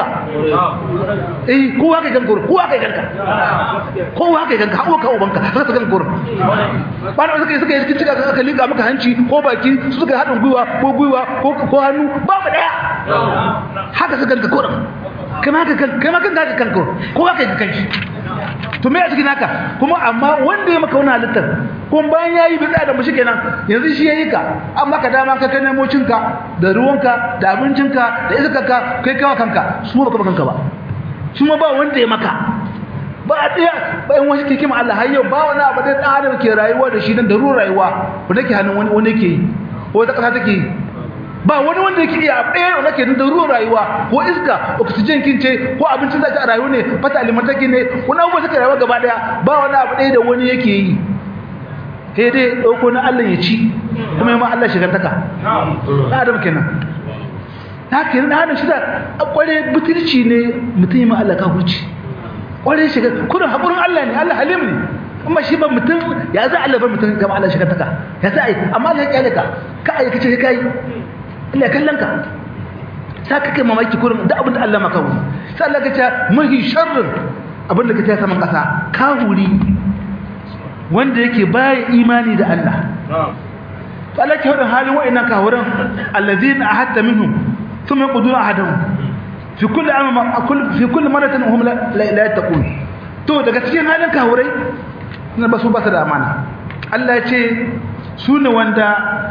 Speaker 2: eh kowa kai ganka kowa kai ganka kowa kai ganka hawa ka ubanka haka ta ganka ba na suka yi suka yi cikin cika aka liga maka hanci ko baki su suka haɗin gwiwa ko gwiwa ko hannu babu ɗaya haka su ganka kurin kai ma kan kai ma kan ka kanka kowa kai kanki to me a cikin haka kuma amma wanda ya maka wani halittar kuma bayan ya yi bitsa da mushi kenan yanzu shi ya yi ka an maka dama ka kai nemo cinka da ruwanka da abincinka da iskarka kai kawa kanka su ba kanka ba su ma ba wanda ya maka ba a ɗaya bayan wani ke kima Allah har yau ba wani abu da ɗan adam ke rayuwa da shi dan da ruwan rayuwa wanda ke hannun wani wani ke yi ko wata ƙasa take yi ba wani wanda yake iya ɗaya wanda ke da ruwan rayuwa ko iska oxygen kin ce ko abincin zaki a rayu ne fata alimentaki ne wani abubuwa suka rayuwa gaba daya ba wani abu ɗaya da wani yake yi sai dai ɗauko na Allah ya ci kuma yi ma Allah shigantaka na adam kenan ta kenan na adam shi da kware butulci ne mutum yi ma Allah kafurci kware shiga kudin haƙurin Allah ne Allah halim ne amma shi ba mutum ya za Allah bar mutum gaba Allah shigantaka ya za a yi amma Allah ya kyale ka ka aikace ka yi ina kallon ka sai kake mamaki kurin da abin da Allah maka wuri sai Allah ka ce mahi sharrin abin da ka ce saman kasa kahuri wanda yake baya imani da Allah to Allah ke hadin halin wa'annan kahuran allazina ahadta minhum thumma yaquduna ahadahum fi kulli amma fi kulli maratin hum la yattaqun to daga cikin halin kahurai na basu ba su da amana Allah ya ce su ne wanda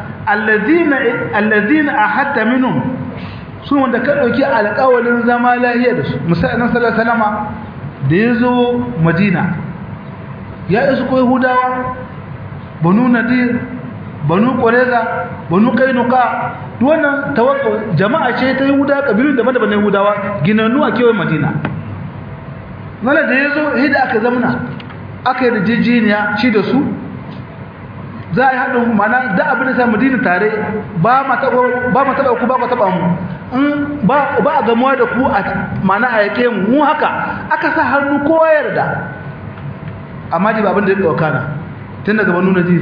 Speaker 2: allazina ahadta minhum su wanda ka dauki alƙawalin zama lahiya da su musallan sallallahu alaihi wasallama da yazo madina ya isu ko yahudawa banu nadir banu qurayza banu kainuka duk wannan tawakko jama'a ce ta yahudawa kabilun daban-daban na yahudawa ginannu a kewayen madina mala da yazo hida aka zamna aka yi rijijiniya shi da su za a yi haɗin mana da abin da sa madina tare ba ma taɓa ku ba ku taɓa mu ba a gamuwa da ku a mana a yake mu haka aka sa hannu kowa yarda amma ji ba abin da ya ɗauka na tun daga banu najir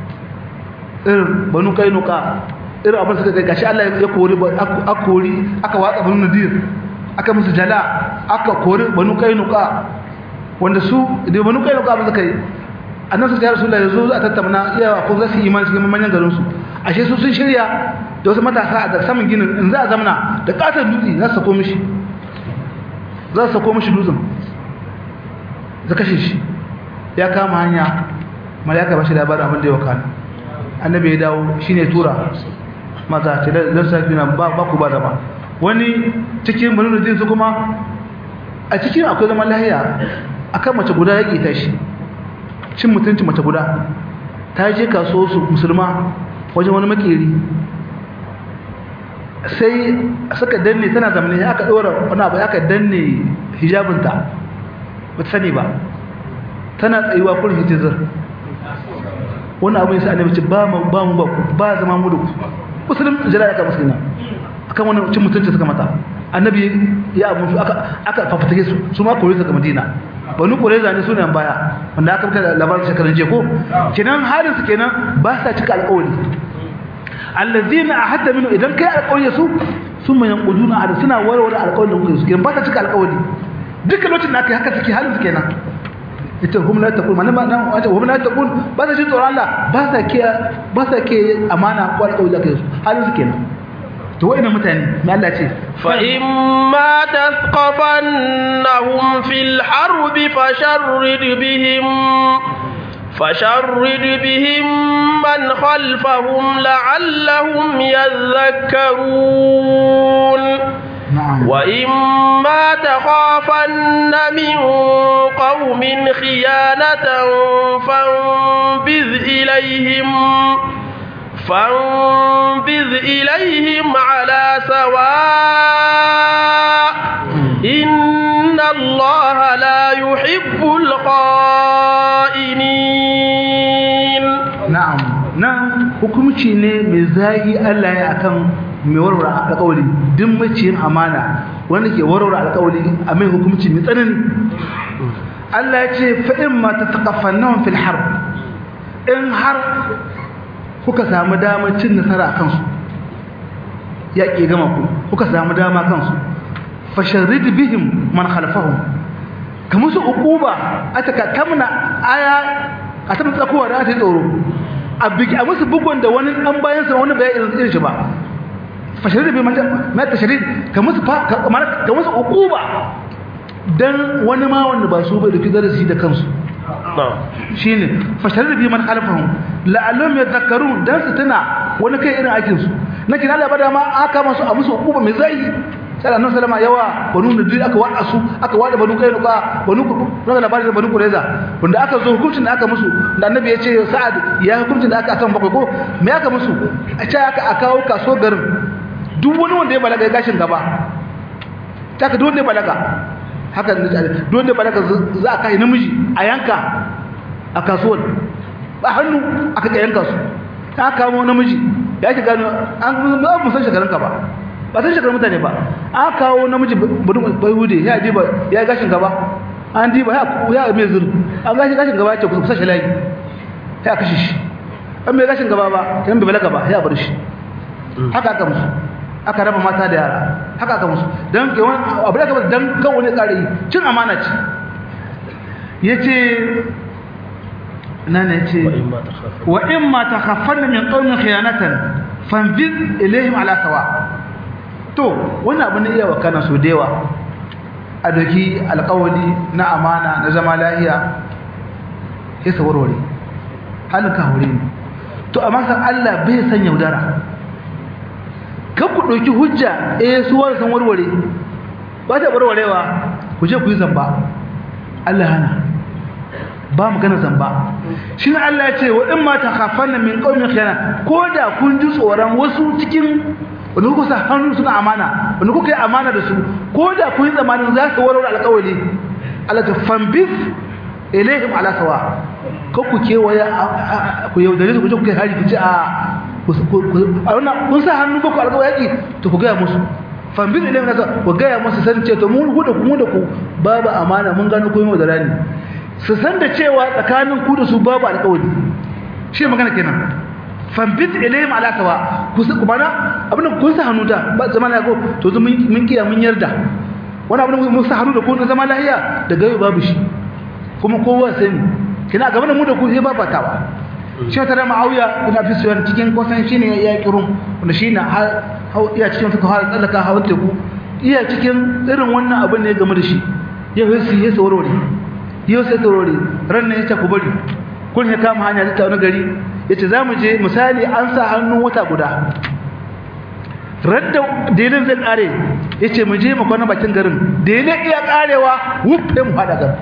Speaker 2: irin banu kainuka irin abin suka kai gashi Allah ya kori aka kori aka watsa banu najir aka musu jala aka kori banu kainuka wanda su da banu kainuka ba suka yi annabi sai rasulullahi yazo za a tattauna iya ko za su yi imani cikin manyan garin su ashe su sun shirya da wasu matasa a saman ginin in za a zamana da katon dutse za su sako mishi za su sako mishi dutsen za kashe shi ya kama hanya malaka ba shi labarin abin da ya wakana annabi ya dawo shine tura maza ce dan sarki na ba ku ba zama wani cikin banu da su kuma a cikin akwai zaman lahiya akan mace guda ya ta shi cin mutunci mace guda ta je kaso su musulma wajen wani makeri sai suka danne tana zamani aka dora wani abu aka danne hijabinta ba ta sani ba tana tsayuwa kurin hijizar wani abu yasa annabi ce ba mu ba mu ba ku ba zama mu da ku musulun jira aka musulina akan wani cin mutunci suka mata annabi ya abu aka aka fafatake su su ma kore su ga madina banu kureza ne sunan baya wanda aka fita labarin shekarun je ko kenan halin su kenan ba sa cika alƙawari allazina ahadda minhu idan kai alƙawari su sun man yanquduna ada suna warware alƙawarin da kuka su kenan ba sa cika alƙawari duka lokacin da aka yi haka suke halin su kenan ita hum la taqul man ma nan wace hum la taqul ba sa jin tsoron Allah ba sa ke ba sa ke amana ko alƙawari da kai su halin su kenan to wa'ina mutane me Allah ce
Speaker 1: fa imma tasqafannahum fil harb fasharrid bihim fasharrid bihim من خلفهم لعلهم يذكرون
Speaker 2: na'am
Speaker 1: وإما تخافن من قوم خيانة فانبذ إليهم فانبذ إليهم على سواء إن الله لا يحب الخائنين
Speaker 2: na'am nan hukumci ne mai zagi Allah ya akan mai warware alƙawari duk maciyin amana wanda ke warware alƙawari a mai hukumci mai tsanani Allah ya ce fa in ma tataqaffannahum fil harb in har kuka samu damar cin nasara a kansu ya ke gama ku kuka samu dama kansu fasharrid bihim man khalfahum ka musu uquba ataka kamna aya a tabbata tsakowa da ta tsoro a bigi a musu bugun da wani dan bayan sa wani bai irin irin shi ba fasharrid bihim man tasharrid ka musu fa ka mana- ka musu uquba dan wani ma wanda ba su bai da darasi da kansu
Speaker 1: نعم
Speaker 2: shine fasharar bi man khalfahum la'allahum yadhakkarun dan su tuna wani kai irin aikin su nake Allah bada ma aka masu a musu hukuma mai zai sai annabi sallama yawa banu nadir aka wada su aka wada banu kai nuka banu ku daga labarin da banu kureza wanda aka zo hukuncin da aka musu da annabi ya ce sa'ad ya hukuncin da aka akan bakwai ko me aka musu a ce aka a kawo kaso garin duk wani wanda ya balaga ya gashin gaba ta ka duk wanda ya balaga haka don da balaka za a kai namiji a yanka a kasuwar ba hannu aka ka yanka su ta kamo namiji ya ki gano an ba mu san shekarun ka ba ba san shekarun mutane ba an kawo namiji bai hude ya ji ba ya gashin gaba an di ba ya mai zuru an gashi gashin gaba ya ce kusa shi layi ya kashe shi an mai gashin gaba ba yan bai balaga ba ya bar shi haka aka musu aka raba mata da yara haka aka musu don ke wani abu da aka don kan wani tsari cin amana ce ya ce na ne ce wa in ma ta hafar min ƙaunin khiyanatan fanfiz ilayhim ala sawa to wani abu ne iya wa kana so dewa a doki alƙawari na amana na zama lahiya ya sa warware halin ka ne to amma san Allah bai san yaudara kan ku ɗauki hujja eh su wani san warware ba ta warwarewa ku je ku yi zamba Allah hana ba magana zamba shi ne Allah ya ce wa in ma takhafanna min qaumin khiyana ko da kun ji tsoron wasu cikin wanda kuka sa hannu suna amana wanda kuka yi amana da su ko da kun yi zamanin za su warware alƙawari Allah ta fambis ilaihim ala sawa ko ku kewaya ku yaudare su ku je ku kai hari ku ce a kun sa hannu ba ku alƙawar yaƙi to ku gaya musu fambin ilimin nasa ku gaya musu san ce to mun da ku mu da ku babu amana mun gano komai da rani su san da cewa tsakanin ku da su babu alƙawari shi magana kenan fambin ilimin ala sawa ku su kuma abin da kun sa hannu da ba zama na ko to zu mun kiya mun yarda wani abin da mun sa hannu da ku na zama lahiya da gayo babu shi kuma kowa sai mu kina gaban mu da ku sai babatawa shi ta da ma'auya ibn abi sufyan cikin kusan shine ya kirun wanda shine iya cikin suka fara tsallaka hawan teku iya cikin irin wannan abin ne game da shi yau sai ya saurore yau sai saurore ran ne yace ku bari kun ya kama hanya ta wani gari yace zamu je misali an sa hannun wata guda radda delin zai kare yace mu je mu kwana bakin garin delin iya karewa wufe mu hada garin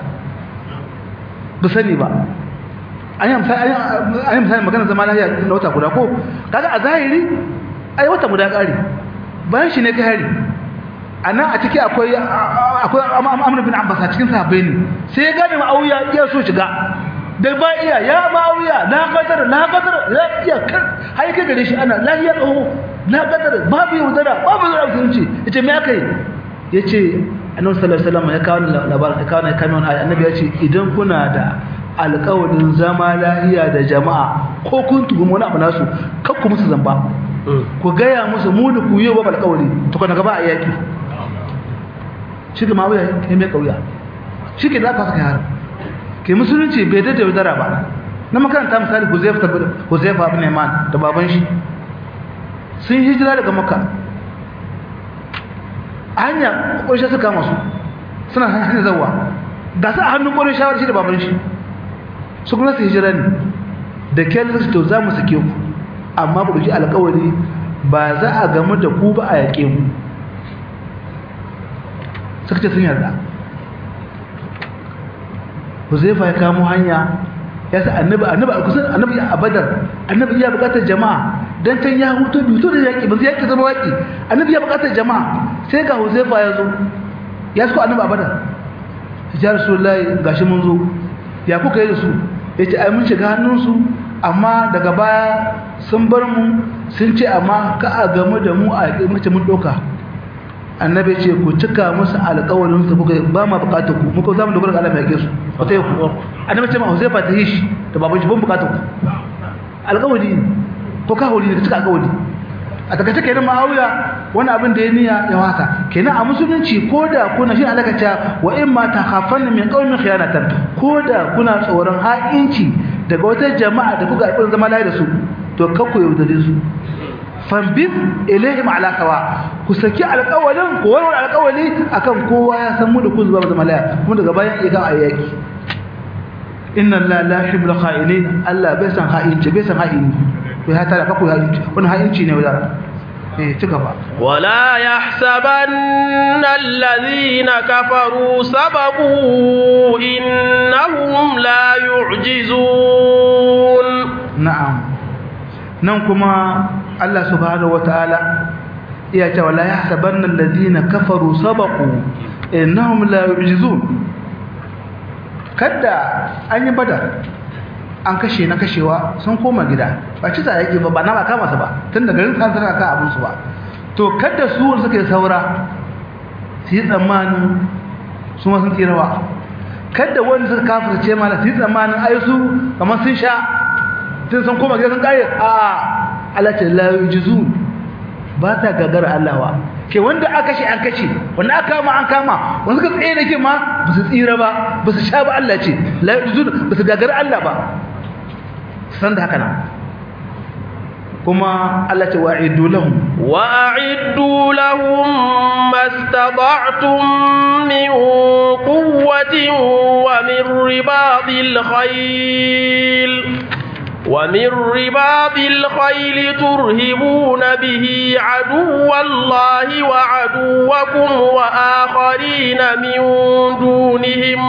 Speaker 2: ba sani ba an yi misali magana zama lafiya na wata guda ko kaga a zahiri ai wata guda ƙari bayan shi ne ka hari a nan a ciki akwai akwai amur bin abbas a cikin sahabbai ne sai ya gane ma'auya iya so shiga da ba iya ya ma'auya na kadar na kadar ya iya kan har kai gare shi ana lafiya tsoho na kadar babu yaudara babu yaudara musulunci ya ce me aka yi ya ce annabi sallallahu alaihi wasallam ya kawo labarin ya kawo kawo wani annabi ya ce idan kuna da alƙawarin zama lahiya da jama'a ko kun tuhumi wani abu nasu kar ku musu zamba ku gaya musu mu da ku yi wa alƙawari to kana gaba a yaki shi ga mawuya ya mai kauya shi ke da aka saka yaro ke musulunci bai da yaudara ba na makaranta misali huzaifa huzaifa ibn iman da baban shi sun hijira daga makka hanya ƙwarshe suka masu suna hanyar zawa ga su a hannun ƙwarin shawar shi da baban shi su kuma su hijira ne da kyar to za mu sake ku amma ku ɗauki alƙawari ba za a gamu da ku ba a yaƙe mu suka ce sun yarda huzaifa ya kamo hanya ya sa annabi annabi a kusan annabi a badar annabi ya buƙatar jama'a dan tan ya huto bi to da yaƙi ba zai yaƙi zama yaƙi annabi ya buƙatar jama'a sai ga huzaifa ya zo ya suko annabi a badar ya rasulullahi gashi mun zo ya kuka yi da su yace ai mun shiga hannunsu amma daga baya sun bar mu sun ce amma ka a gamu da mu a mace mun ɗauka annabi ce ku cika musu alƙawarin su kuka ba ma buƙatar ku muka za mu dogara ga Allah mai yake su ku ta ku annabi ce ma Huzaifa ta yi shi da baban shi ban buƙatar ku alƙawari ko ka hori da cika alƙawari a daga take da Muawiya wani abin da ya niyya ya wasa kenan a musulunci ko da kuna shi alaka ta wa in ma takhafanna min qaumin khiyanatan ko da kuna tsoron ha'inci daga wata jama'a da kuka alƙawarin zama lafiya da su to kakku yaudare su fambin ilaihim ala sawa ku saki alƙawalin ku warware alƙawali akan kowa ya san mu da ku zuba zama lafiya kuma daga bayan iya ga ayyaki inna la la yuhibbul kha'inin Allah bai san ha'inci bai san ha'ini to ya tara kakku ha'inci wannan ha'inci ne wadara eh ci gaba
Speaker 1: ولا يحسبن الذين كفروا سبقوا إنهم لا يعجزون
Speaker 2: na'am nan kuma Allah subhanahu wataala iya ce wala yahsabanna alladhina kafaru sabaqu innahum la yu'jizun kada an yi badar an kashe na kashewa sun koma gida ba ci sa yake ba ba na ba kama su ba tun da garin san sarka kan abin su ba to kada su wanda suke saura su yi tsammanin su ma sun tsirawa kada wanda suka kafirce mala su yi tsammanin ai su kamar sun sha tun sun koma gida sun kare a Allah ce la yujizu ba ta gagara Allah wa ke wanda aka kashe an kashe wanda aka kama an kama wanda suka tsaye da ke ma ba su tsira ba ba su sha ba Allah ce la yujizu ba su gagara Allah ba san da haka nan kuma Allah ce wa'idu lahum
Speaker 1: وأعدوا لهم ما استطعتم من قوة ومن رباط الخيل ومن رباط الخيل ترهبون به عدو الله وعدوكم وآخرين من دونهم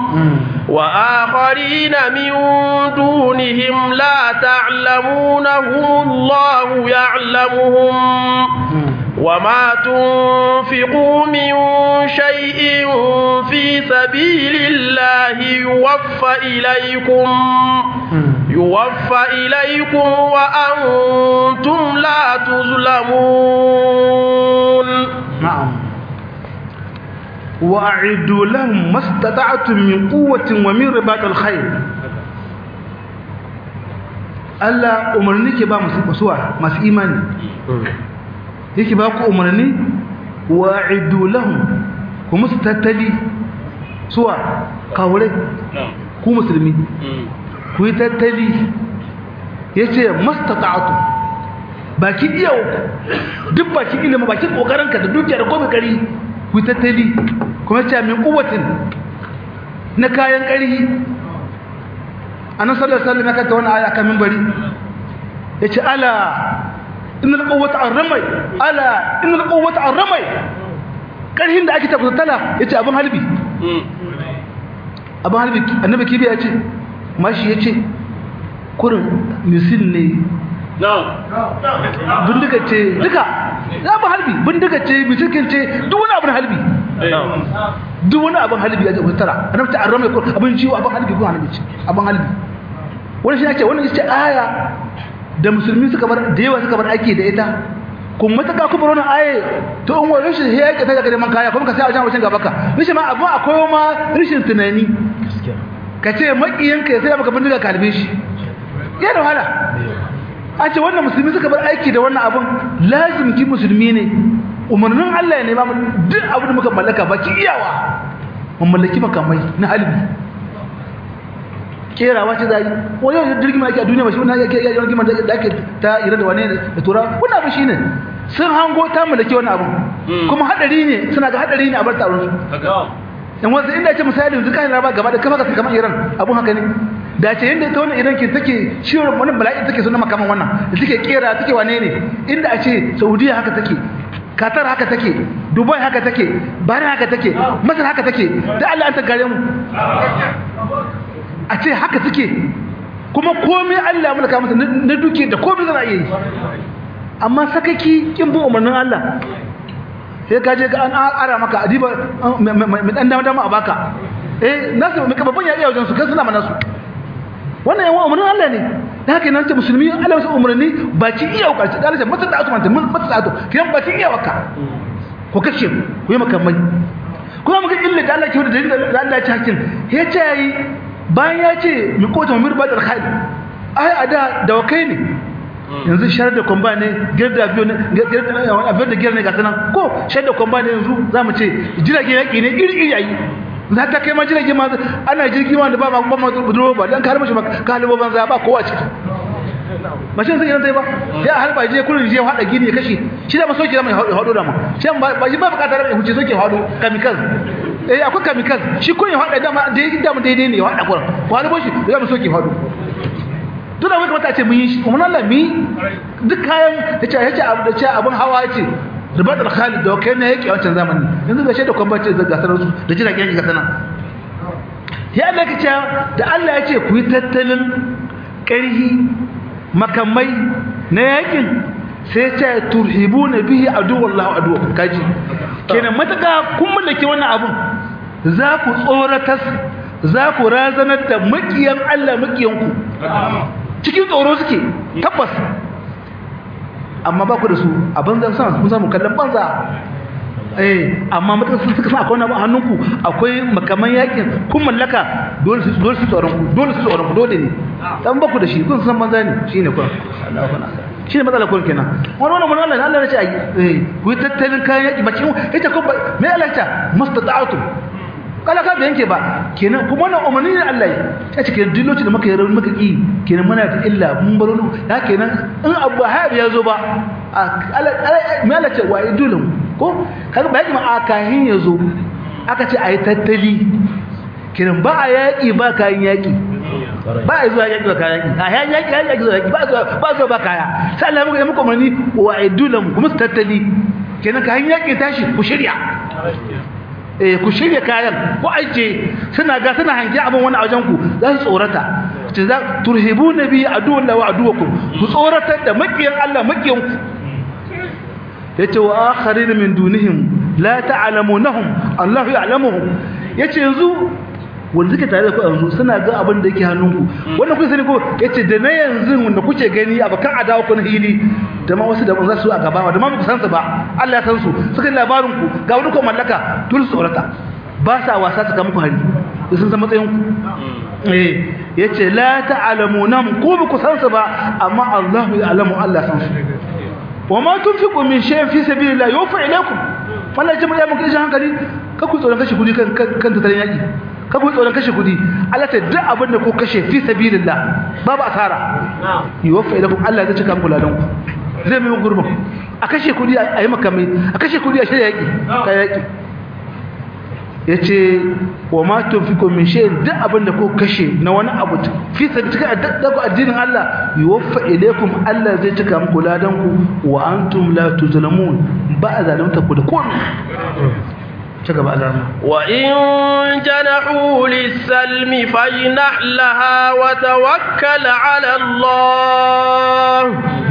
Speaker 1: وآخرين من دونهم لا تعلمونهم الله يعلمهم وما تنفقوا من شيء في سبيل الله يوفى إليكم يوفى إليكم وأنتم لا تظلمون
Speaker 2: نعم وأعدوا لهم ما استطعتم من قوة ومن رباط الخير Allah umarni ke ba masu kusuwa masu imani yake ba ku umarni wa iddu lahum ku musu tattali suwa kawure ku musulmi ku yi tattali yace mastata'tu baki iya duk baki ilimi baki kokarinka da dukiyar ko kari ku yi tattali kuma ce min kuwatin na kayan ƙarhi annan sallar sallar na kanta wani aya kan mimbari ya ce ala inal quwwata arramai ala inal quwwata arramai ƙarhin da ake tabbata ya ce abin halbi abin halbi annabi kibi ya ce mashi ya ce kurin misil ne bindiga ce duka ya ba halbi bindiga ce misilkin ce duk wani abin halbi duk wani abin halbi ya jabu tara annabi ta arrama ko abin ciwo abin halbi ko annabi ce abin halbi wani shi yake wannan ita aya da musulmi suka bar da yawa suka bar aiki da ita kun mataka ku bar wannan aye to in wani shi ya yake ta daga man kaya kuma ka sai a jan wajen gaba ka rishi ma abu akwai ma rishin tunani ka ce makiyanka ya sai maka bindiga kalbe shi yana wahala an ce wannan musulmi suka bar aiki da wannan abun lazim ki musulmi ne umarnin Allah ne ba mu duk abin da muka mallaka baki iyawa mun mallaki makamai na halbi kerawa ce zai wani yau jirgin ake a duniya ba shi wani ake yi jirgin da ake ta ira da wane da tura wani abu shi ne sun hango ta mallaki wani abu kuma hadari ne suna ga hadari ne a bar taron su in wasu inda ce misali yanzu kan raba gaba da kafa kamar iran abun haka ne da ce yadda ita wannan iran ke take shirin wani bala'i take suna makaman wannan da take kera take wane ne inda a ce saudiya haka take qatar haka take dubai haka take bahrain haka take masar haka take da allah an ta gare mu a ce haka take kuma komai allah mulka masa na duke da komai zana iya yi amma sakaki kin bin umarnin allah sai ka je ga an ara maka adiba mai dan dama dama a baka eh nasu mai babban ya iya wajen su kan suna mana su wannan yawan umarnin Allah ne da haka nan ce musulmi Allah wasu umarni ba ci iya ukarci da Allah mata da atu mata mata da atu kiyan ba ci iya waka ku kashe ku yi makamai kuma muka illa da Allah ke da dalilin da Allah ya ci hakkin ya ce yayi bayan ya ce mi kota mu mirba da khair ai ada da wakai ne yanzu shar da kwamba ne girda biyo ne girda da girda ne ga sanan ko shar da kwamba ne yanzu zamu ce jirage yaki ne iri iri yayi za ta kai ma jirage ma ana jirgi ma da ba ba ma budurwa ba dan kalmar shi ba kalmo banza ba kowa ciki mashin sai idan sai ba ya harba je kullun je hada gini ya kashe shi da masoki da mai hado da mu shi ba ba ba bukatar mai huce soke hado kamikaz eh akwai kamikaz shi kun ya hada da ma da da mu daidai ne ya hada kuran ko hado shi da mu soke hado duk da wai kamata a ce mun yi shi kuma Allah mi duk kayan yace yace abu da ce abun hawa yace ribat al-khalid da kai ne yake wancan zamani yanzu ga shaida kwambace da gasar su da jiragen yake gasana ya Allah ya ce da Allah ya ce ku yi tattalin ƙarhi makamai na yakin sai ya ce turhibuna bihi aduwallahu aduwakum kaji kenan mataka kun mallake wannan abun za ku tsoratas za ku razanar da makiyan Allah makiyanku cikin tsoro suke tabbas amma ba ku da su a banzan sama kun samu kallon banza eh amma mutum sun suka sa akwai wani hannunku akwai makaman yakin kun mallaka dole su dole su tsoron ku dole su tsoron ku dole ne dan ba ku da shi kun san banza ne shine kun Allah kana shine matsala kun kenan wani wannan mun Allah Allah ya ce ai eh ku tattalin kayan yaki ba cikin ita ko me Allah ya ce mustata'atu kala ka yanke ba kenan kuma wannan umarni ne Allah ya ce kenan dilloci da muka yi rauni muka ki kenan muna da illa mun baro ya kenan in abu hayab ya zo ba me Allah ce wa idulun ko kaga ba yaki ma akahin ya zo aka ce ayi tattali kenan ba a yaki ba kayan yaki ba a zuwa yaki ba kayan yaki a yayin yaki yayin yaki zuwa yaki ba zuwa ba zuwa ba kaya sai Allah muka yi muku umarni wa idulun kuma su tattali kenan kayan yaki tashi ku shirya eh ku shirya kayan ku aje suna ga suna hange abin wani wajen ku za su tsorata ce za turhibuna bi aduwwan wa aduwakum ku tsoratar da makiyan Allah makiyan ku yace wa akharin min dunihim la ta'lamunahum Allah ya'lamuhum yace yanzu wanda suke tare da ku yanzu suna ga abin da yake hannunku wannan kun sani ko yace da na yanzu wanda kuke gani abakan adawa ku na hili da ma wasu da ban za su a gaba da ma ku san su ba Allah ya san su suka labarin ku ga wani ko mallaka dole su tsorata ba sa wasa su muku hari sun san matsayin ku eh yace la ta'lamunam ku ba ku san su ba amma Allah ya alamu Allah san su wa ma tunfiqu min shay'in fi sabilillah yufa ilaykum wallahi jama'a mun kishi hankali ka ku tsoron kashi kudi kan kan tattalin yaki ka ku tsoron kashe kudi Allah ta duk abin da ku kashe fi sabilillah babu asara yufa ilaykum Allah zai cika muku ladan ku zai mai gurbin a kashe kudi a yi makamai a kashe kudi a shirya yaki ka yaki yace wa ma tunfiqu min shay'in duk abin da ku kashe na wani abu fi sabilillah daga addinin Allah yuwaffa ilaykum Allah zai cika muku ladan ku wa antum la tuzlamun ba zalunta ku da komai ci gaba Allah
Speaker 1: wa in janahu lis-salmi fajnah laha wa tawakkal 'ala Allah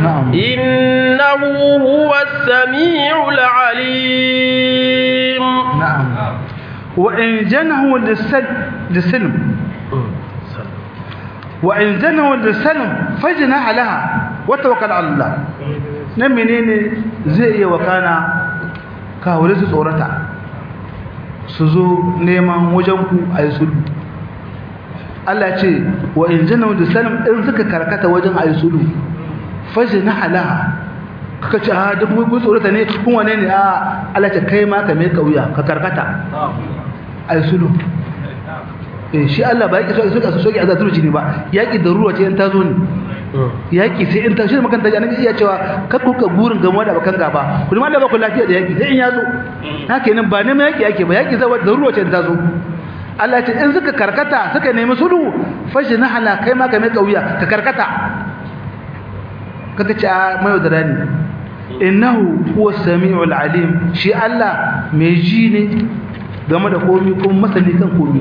Speaker 1: innahu huwas sami'ul 'alim
Speaker 2: na'am وإن جنه للسلم وإن جنه للسلم فجنح لها وتوكل على الله nan menene zai iya wakana kawure su tsorata su zo neman wajen ku a yi sulhu Allah ce wa in jana da salim in suka karkata wajen a yi sulhu fashi na halaha kaka ce a duk kun tsorata ne kun wane ne a Allah ce kai ma ka mai kauya ka karkata ai sulu eh shi Allah ba yake so so so soki azatu ne ba yaki da ruwa ce in ta zo ne yaki sai in ta shi makanta annabi iya cewa ka kuka gurin gamo da bakan gaba kuma Allah ba ku lafiya da yaki sai in ya zo haka nan ba neman yaki yake ba yaki zai da ruwa ce in ta zo Allah ce in suka karkata suka nemi sulhu fashi na hala kai ma ka mai kauya ka karkata kaka ce a mai da rani innahu huwa sami'ul alim shi Allah mai ji ne game da komi kuma masani kan komi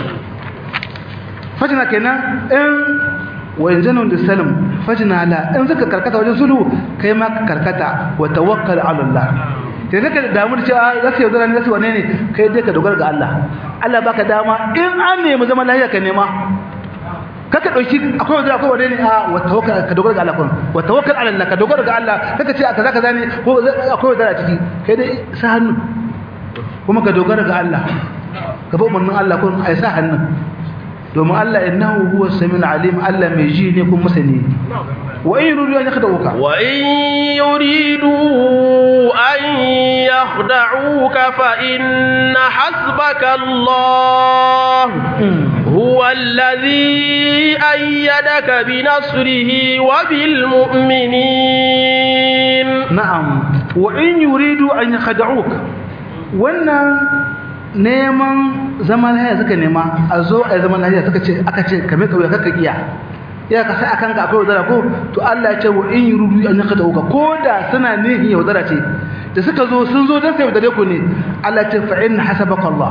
Speaker 2: fajina kenan in wa yanzanu da salam fajina la in zaka karkata wajen sulhu kai ma ka karkata wa tawakkal ala Allah sai zaka damu da cewa zasu yaudara ne zasu wane ne kai dai ka dogara ga Allah Allah baka dama in an nemi zaman lafiya ka nema kaka dauki akwai wanda akwai wanda ne a wa tawakkal ka dogara ga Allah kun wa tawakkal ala Allah ka dogara ga Allah kaka ce kaza kaza ne ko akwai wanda a ciki kai dai sa hannu kuma ka dogara ga Allah ka ba umarnin Allah kun ai sa hannun domin Allah innahu huwa samiul alim Allah mai ji ne kuma masani wa in yuridu an yakhda'uka
Speaker 1: wa in yuridu an yakhda'uka fa inna hasbaka Allah huwa alladhi ayyadaka bi nasrihi wa bil mu'minin
Speaker 2: na'am wa in yuridu an yakhda'uka wannan neman zaman lahiya suka nema a zo a zaman lahiya suka ce aka ce kame kawai kaka iya ya ka sai akan ka akwai wadara ko to Allah ya ce wa in yuridu an yaka dauka ko da suna nihin ya wadara ce da suka zo sun zo don sai wadare ku ne Allah ya ce fa in hasabaka Allah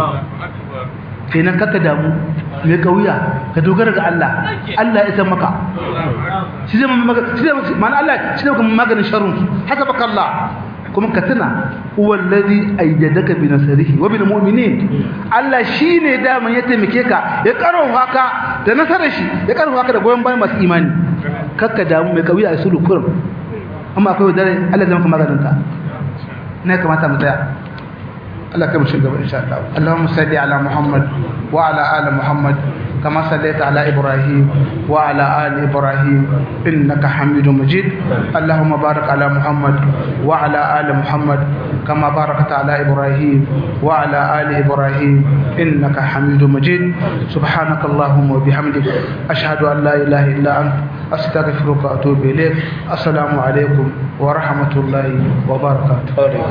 Speaker 2: kenan kaka damu mai kauya ka dogara ga Allah Allah ya san maka shi zai maka shi zai ma'ana Allah shi zai maka maganin sharrun hasabaka Allah kuma ka tuna huwa allazi ayyadaka bi nasrihi wa bil mu'minin Allah shine daman ya taimake ka ya karfafa ka da nasarar shi ya karfafa ka da goyon bayan masu imani kakka damu mai kauya a sulu kurum amma akwai dare Allah zai maka maganin ta ne kamata mu tsaya Allah kai mu shiga gaba insha Allah Allahumma salli ala Muhammad wa ala ali Muhammad كما صليت على إبراهيم وعلى آل إبراهيم إنك حميد مجيد اللهم بارك على محمد وعلى آل محمد كما باركت على إبراهيم وعلى آل إبراهيم إنك حميد مجيد سبحانك اللهم وبحمدك أشهد أن لا إله إلا أنت أستغفرك وأتوب إليك السلام عليكم ورحمة الله وبركاته